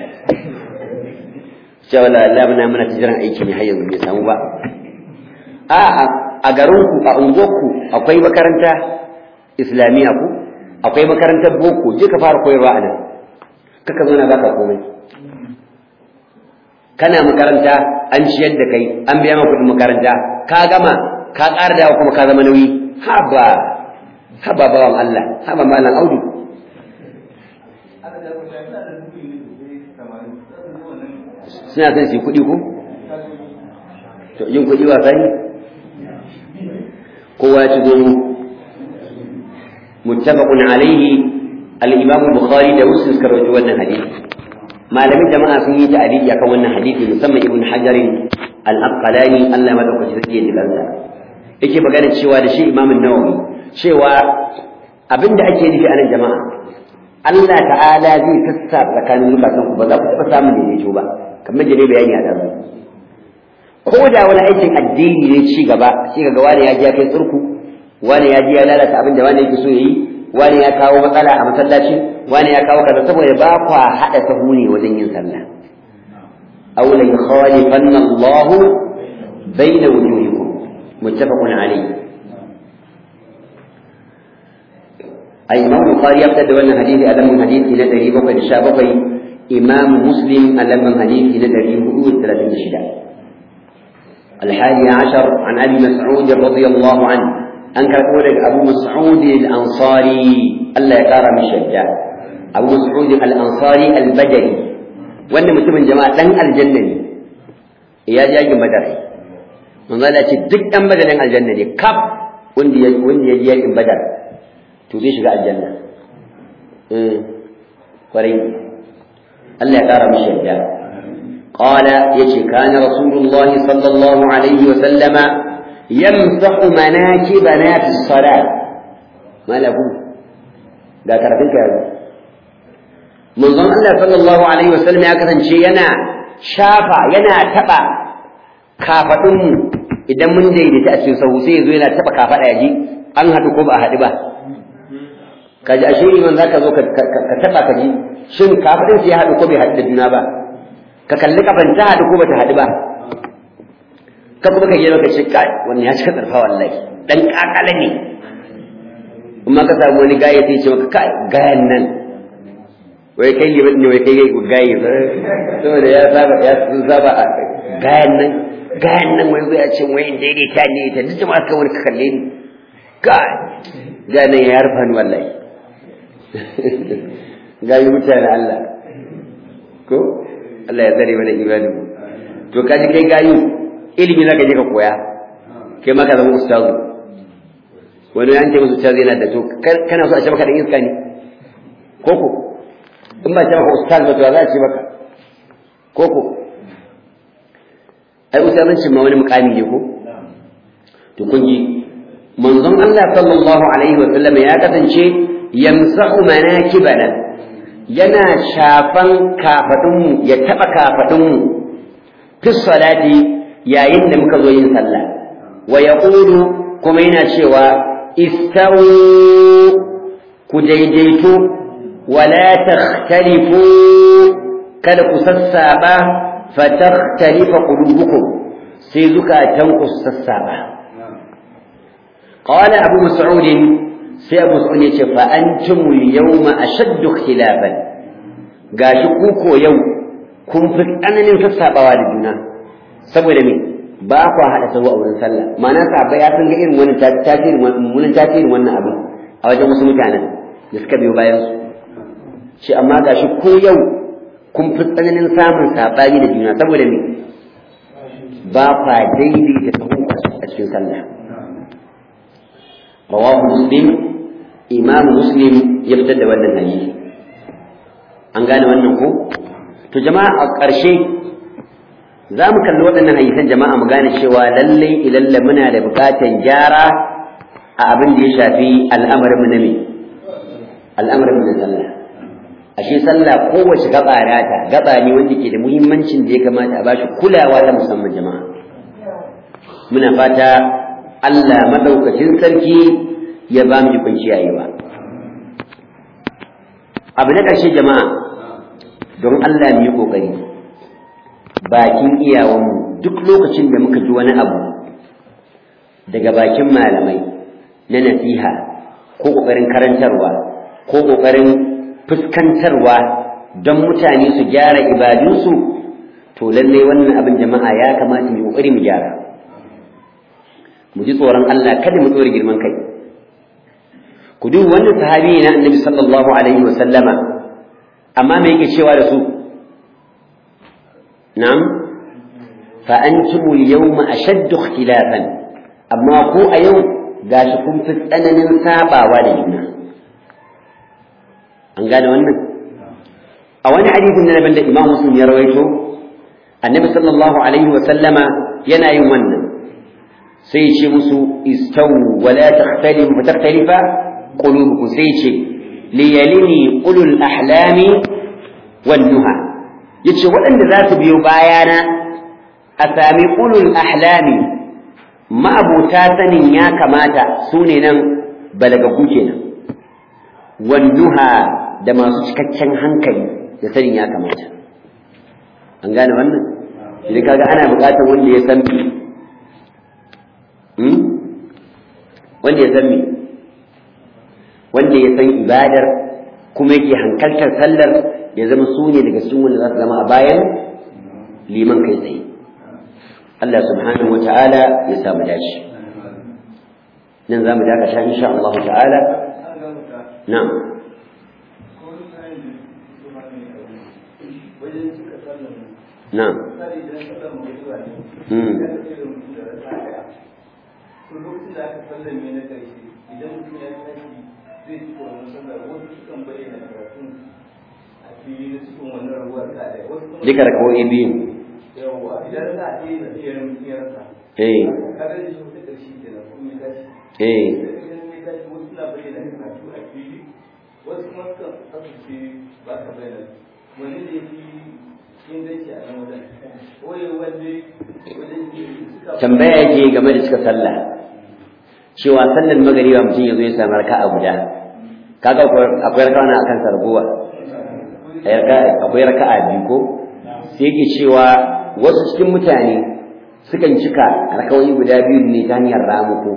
cewa Allah muna muna tijiran aiki ne har yanzu bai samu ba a a garin ku a unguwarku akwai makaranta islamiyya ku akwai makarantar boko je ka fara koyarwa a nan kaka zo na baka komai kana makaranta an ciyar da kai an biya maka kuɗin makaranta ka gama ka ƙara dawa kuma ka zama nauyi haba haba bawan Allah haba malam audu suna son su yi kuɗi ko to yin kuɗi wasa ne kowa ci zo muttafaqun alaihi al-imam bukhari da muslim suka rawaito wannan hadisi malamin jama'a sun yi ta'aliki akan wannan hadisi musamman ibn hajar al-asqalani Allah madaukaki zai yi dikansa yake magana cewa da shi imam an-nawawi cewa abinda ake nufi a nan jama'a Allah ta'ala zai sassa tsakanin zukatan ku ba za ku taɓa samun daidaito ba kamar da ne bayani a ɗazu ko da wani aikin addini ne ci gaba shi ga wani ya ji ya kai tsurku wani ya ji ya lalata abin da wani yake so ya yi wani ya kawo matsala a masallaci wani ya kawo kaza saboda ba kwa haɗa sahu ne wajen yin sallah aw la yukhalifanna Allahu bayna wujuhikum muttafaqun alayh ai imam bukhari ya fitar da wannan hadisi a lamar hadisi na 717 imam muslim a lamar hadisi na 436 الحادي عشر عن أبي مسعود رضي الله عنه أنكر قولك أبو مسعود الأنصاري الله يقار من شجاع أبو مسعود الأنصاري البدري وأن متمن جماعة لن الجنة يا جاي بدر من قال أتي دك أم بدر الجنة كاب وندي وندي يجي بدر to zai shiga aljanna eh kwarai Allah ya kara mishi yadda qala yace kana rasulullahi sallallahu alaihi wa sallama yamsahu manakibana fi salat malaku da karatun ka manzon Allah sallallahu alaihi wa sallam ya kasance yana shafa yana taba kafadun mu idan mun daidaita a cikin sahu sai yazo yana taba kafada yaji an hadu ko ba a hadu ba kaji ashe iman zaka zo ka taba ka ji shin kafadin sai ya hadu ko bai hadu da juna ba ka kalli kafan ta hadu ko bata hadu ba ka kuma ka je maka ce kai wannan ya cika tsarfa wallahi dan kakala ne amma ka samu wani gaya sai ce maka kai gayan nan wai kai liman ne wai kai gayi saboda ya saba ya saba gayan nan gayan nan wai zai ce wai daidaita ne ta duk jama'a kan wani ka kalle ni kai ga nan ya rufa ni wallahi gayi mutane Allah ko Allah ya tsare mana imanin mu to kaji kai gayu ilimi zaka je ka koya kai ma ka zama ustazu wani an ce musu ustazu yana da to kana so a ce maka da iska ne koko in ba ce maka ustaz ba to za a ce maka koko ai ustazancin ma wani mukami ne ko to kun ji manzon Allah sallallahu alaihi wa sallam ya kasance yamsahu manakibana yana shafan kafadunmu ya taba kafadunmu fi salati yayin da muka zo yin sallah wa yaqulu kuma yana cewa istawu ku daidaito wala takhtalifu kada ku sassaba fatakhtalifa qulubukum sai zukatanku su sassaba قال أبو مسعود sai abu sun yace fa antumul yawma ashaddu ikhtilafan gashi ku ko yau kun fi tsananin sassabawa da juna saboda me ba ku hada sahu a wurin sallah ma'ana sahabbai ya san ga irin wannan tasirin wannan tasirin wannan abin a wajen wasu mutanen da suka biyo bayan su shi amma gashi ko yau kun fi tsananin samun sabani da juna saboda me ba fa daidaita sahu a cikin sallah rawahu muslim imam muslim ya fitar da wannan hadisi an gane wannan ko to jama'a a ƙarshe za mu kalli waɗannan hadisan jama'a mu gane cewa lallai ilalla muna da buƙatan gyara a abin da ya shafi al'amarin mu na me al'amarin mu na sallah ashe sallah kowace gaba rata gaba ne wanda ke da muhimmancin da ya kamata a bashi kulawa ta musamman jama'a muna fata Allah madaukakin sarki ya ba mu ikon kiyayewa abu na ƙarshe jama'a don Allah mu yi ƙoƙari bakin iyawanmu duk lokacin da muka ji wani abu daga bakin malamai na nasiha ko ƙoƙarin karantarwa ko ƙoƙarin fuskantarwa don mutane su gyara ibadunsu to lallai wannan abin jama'a ya kamata mu ƙoƙari mu gyara mu ji tsoron Allah kada mu tsore girman kai ku duk wannan sahabi na annabi sallallahu alaihi wa sallama amma me yake cewa da su na'am fa antum al-yawma ashaddu ikhtilafan amma ko a yau gashi kun fi tsananin sabawa da juna an gane wannan a wani hadisin na da Imam Muslim ya rawaito annabi sallallahu alaihi wa sallama yana yin wannan sai ce musu istawu wala takhtalifu fa takhtalifa qulubukum sai ce liyalini ulul ahlami wan nuha yace waɗanda za su biyo bayana a sami ulul ahlami ma'abuta sanin ya kamata su ne nan balagagu kenan wan nuha da masu cikakken hankali da sanin ya kamata an gane wannan idan kaga ana buƙatar wanda ya san wanda ya san me wanda ya san ibadar kuma yake hankaltar sallar ya zama su ne daga cikin wanda za su zama a bayan liman kai tsaye Allah subhanahu wa ta'ala ya samu dace nan za mu dakata insha Allah ta'ala na'am na'am lokacin da aka sallame na ƙarshe idan mutum ya tashi zai ci wannan sallar wasu sukan bayyana karatun a fili na cikin wannan ruwar kadai wasu kuma duka rakawoyi biyu yawwa idan za a yi da iyayen iyarsa eh kaga da shi wata ƙarshe kenan kuma ya tashi eh idan ya tashi wasu suna bayyana karatu a fili wasu kuma sukan kasance ba ka bayyana wani da ya fi inganci a nan wajen waye wanda wajen suka tambaya yake game da cika sallah cewa sallar magariba mutum ya zo ya samu raka'a guda kaga akwai raka'a na akan sarguwa akwai raka'a biyu ko sai yake cewa wasu cikin mutane sukan cika raka'o'i guda biyu ne ta hanyar ramuko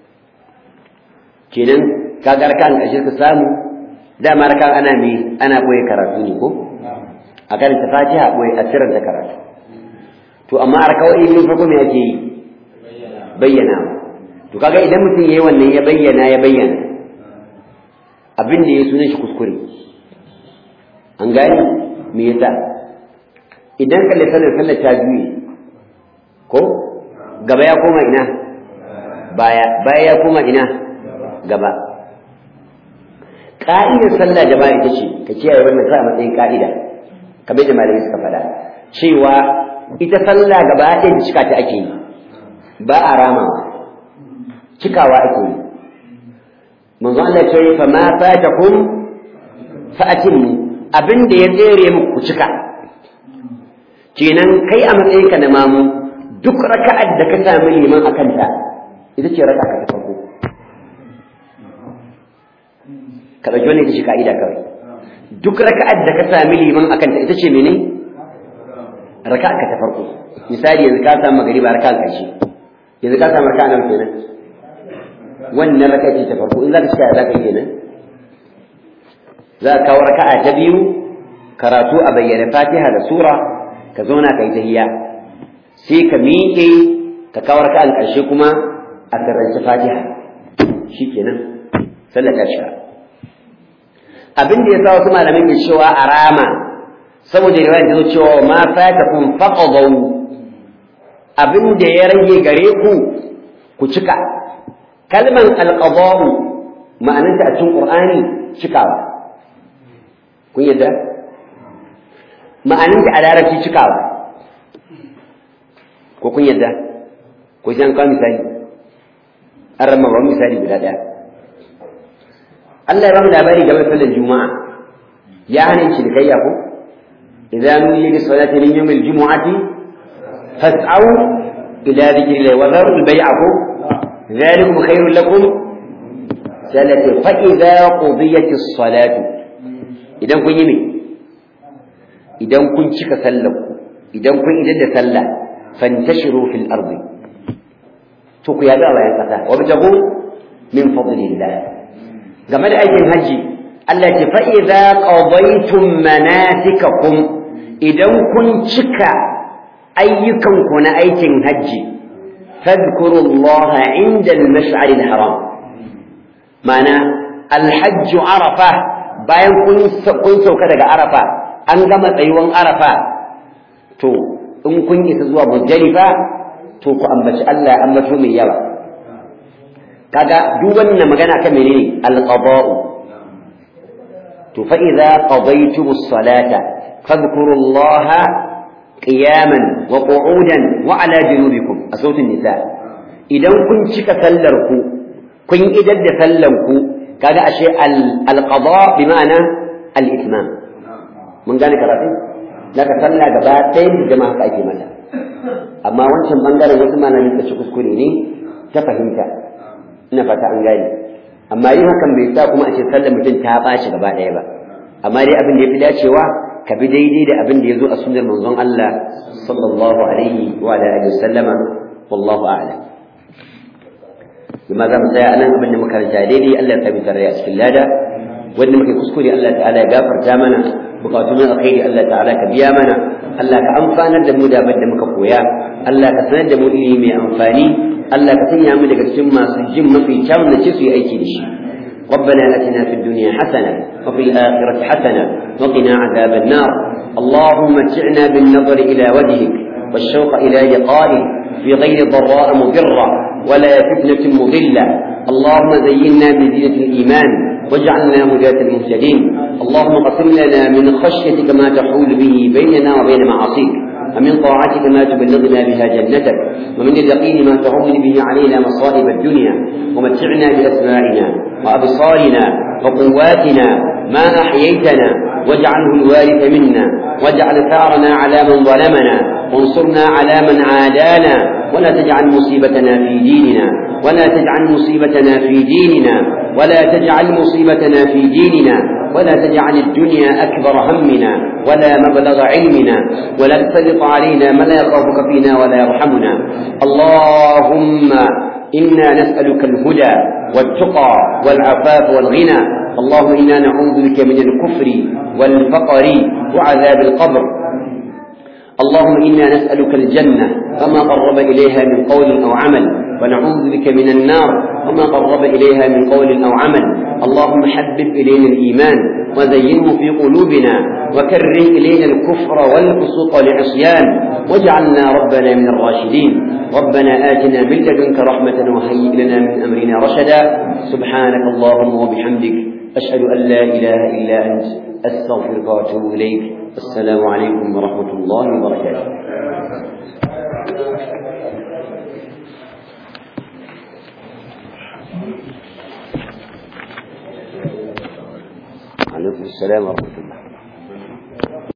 kenan kaga raka'an ƙarshe ka samu dama raka'an ana me ana koyi karatu ne ko a karanta fatiha koyi a sirranta karatu to amma a raka'o'i biyu farko me ake yi bayyana to kaga idan mutum yayi wannan ya bayyana ya bayyana abin da ya sunan shi kuskure an gani me yasa idan kalle sallar sallar ta juye ko gaba ya koma ina baya baya ya koma ina gaba ka'idar sallah jama'a ita ce ka kiyaye wannan sa a matsayin ka'ida kamar da malamai suka faɗa cewa ita sallah gaba ɗaya da cika ta ake yi ba a ramawa cikawa ake yi manzo Allah ya ce fa ma fatakum fa atimmu abin da ya tsere muku ku cika kenan kai a matsayinka na mamu duk raka'ar da ka sami liman a kanta ita ce raka'a ta farko ka ɗauki wannan ita ce ka'ida kawai duk raka'ar da ka sami liman a kanta ita ce mene raka'a ka ta farko misali yanzu ka samu magariba raka'a ƙarshe yanzu ka samu raka'a nan kenan wannan raka'a ce ta farko in za ka cika za ka yi kenan za ka kawo raka'a ta biyu karatu a bayyana fatiha da sura ka zauna ka yi tahiyya sai ka miƙe ka kawo raka'an ƙarshe kuma a sirrance fatiha shikenan sallar ta shiga abin da ya sa wasu malamai ke cewa a rama saboda riwayar ta zo cewa ma fatakum faqadaw abin da ya rage gare ku ku cika kalman alqada'u ma'ananta a cikin qur'ani cikawa kun yadda ma'ananta a larabci cikawa ko kun yadda ko sai an kawo misali an rama ba misali guda ɗaya Allah ya ba mu labari game da sallar juma'a ya hana shi da kayya ko idan nuyi li salati min yawm al-jumu'ati fas'au ila dhikri wa dharu al-bay'a ko ذلكم خير لكم ثلاثة فإذا قضيت الصلاة إذا كن يمي إذا كن شك سلك إذا كن إذا سلى فانتشروا في الأرض تقوا يا الله يا وابتغوا من فضل الله game da aikin haji Allah ce fa idza qadaytum manasikakum idan kun cika ayyukan ku na aikin haji fadhkuru Allah inda al-mash'ar al-haram mana al-hajj arafa bayan kun kun sauka daga arafa an gama tsayuwan arafa to in kun isa zuwa muzdalifa to ku ambaci Allah ya ambato mai yawa kaga duk wannan magana kan menene alqada'u to fa idza qadaytum as-salata fadhkuru Allah qiyaman wa qu'udan wa ala junubikum a sautin nisa idan kun cika sallar ku kun idar da sallan ku kaga ashe al-qada bi ma'ana al-itmam mun gane karatu daga sallah gaba ɗaya da jama'a haka ake mata amma wancan bangaren wasu malamin suka ci kuskure ne ta fahimta ina fata an gane amma yin hakan bai sa kuma a ce sallar mutum ta ɓaci gaba ɗaya ba amma dai abin da ya fi dacewa ka bi daidai da abin da ya zo a sunnar manzon Allah sallallahu alaihi wa alihi wasallama wallahu a'lam bima za mu tsaya anan abin da muka ranta daidai Allah ya tabi tare a cikin lada wanda muke kuskure Allah ta'ala ya gafarta mana bukatun alkhairi Allah ta'ala ka biya mana Allah ka amfanar da mu da abin da muka koya Allah ka sanar da mu ilimi mai amfani Allah ka sanya mu daga cikin masu jin mafi kyawun da ce su yi aiki da shi ربنا اتنا في الدنيا حسنه وفي الاخره حسنه وقنا عذاب النار اللهم متعنا بالنظر الى وجهك والشوق الى لقائك في غير ضراء مضره ولا فتنه مضله اللهم زينا بزينه الايمان واجعلنا هداة مهتدين اللهم قسم لنا من خشيتك ما تحول به بيننا وبين معاصيك ومن طاعتك ما تبلغنا بها جنتك ومن اليقين ما تهون به علينا مصائب الدنيا ومتعنا بأسماعنا وأبصارنا وقواتنا ما أحييتنا واجعله الوارث منا واجعل ثارنا على من ظلمنا وانصرنا على من عادانا ولا تجعل مصيبتنا في ديننا ولا تجعل مصيبتنا في ديننا ولا تجعل مصيبتنا في ديننا ولا تجعل الدنيا أكبر همنا ولا مبلغ علمنا ولا تسلط علينا من لا يخافك فينا ولا يرحمنا اللهم إنا نسألك الهدى والتقى والعفاف والغنى اللهم إنا نعوذ بك من الكفر والفقر وعذاب القبر اللهم إنا نسألك الجنة وما قرب إليها من قول أو عمل ونعوذ بك من النار وما قرب إليها من قول أو عمل اللهم حبب إلينا الإيمان وزينه في قلوبنا وكره إلينا الكفر والفسوق والعصيان واجعلنا ربنا من الراشدين ربنا آتنا من لدنك رحمة وهيئ لنا من أمرنا رشدا سبحانك اللهم وبحمدك أشهد أن لا إله إلا أنت أستغفرك وأتوب إليك السلام عليكم ورحمة الله وبركاته عليكم السلام ورحمة الله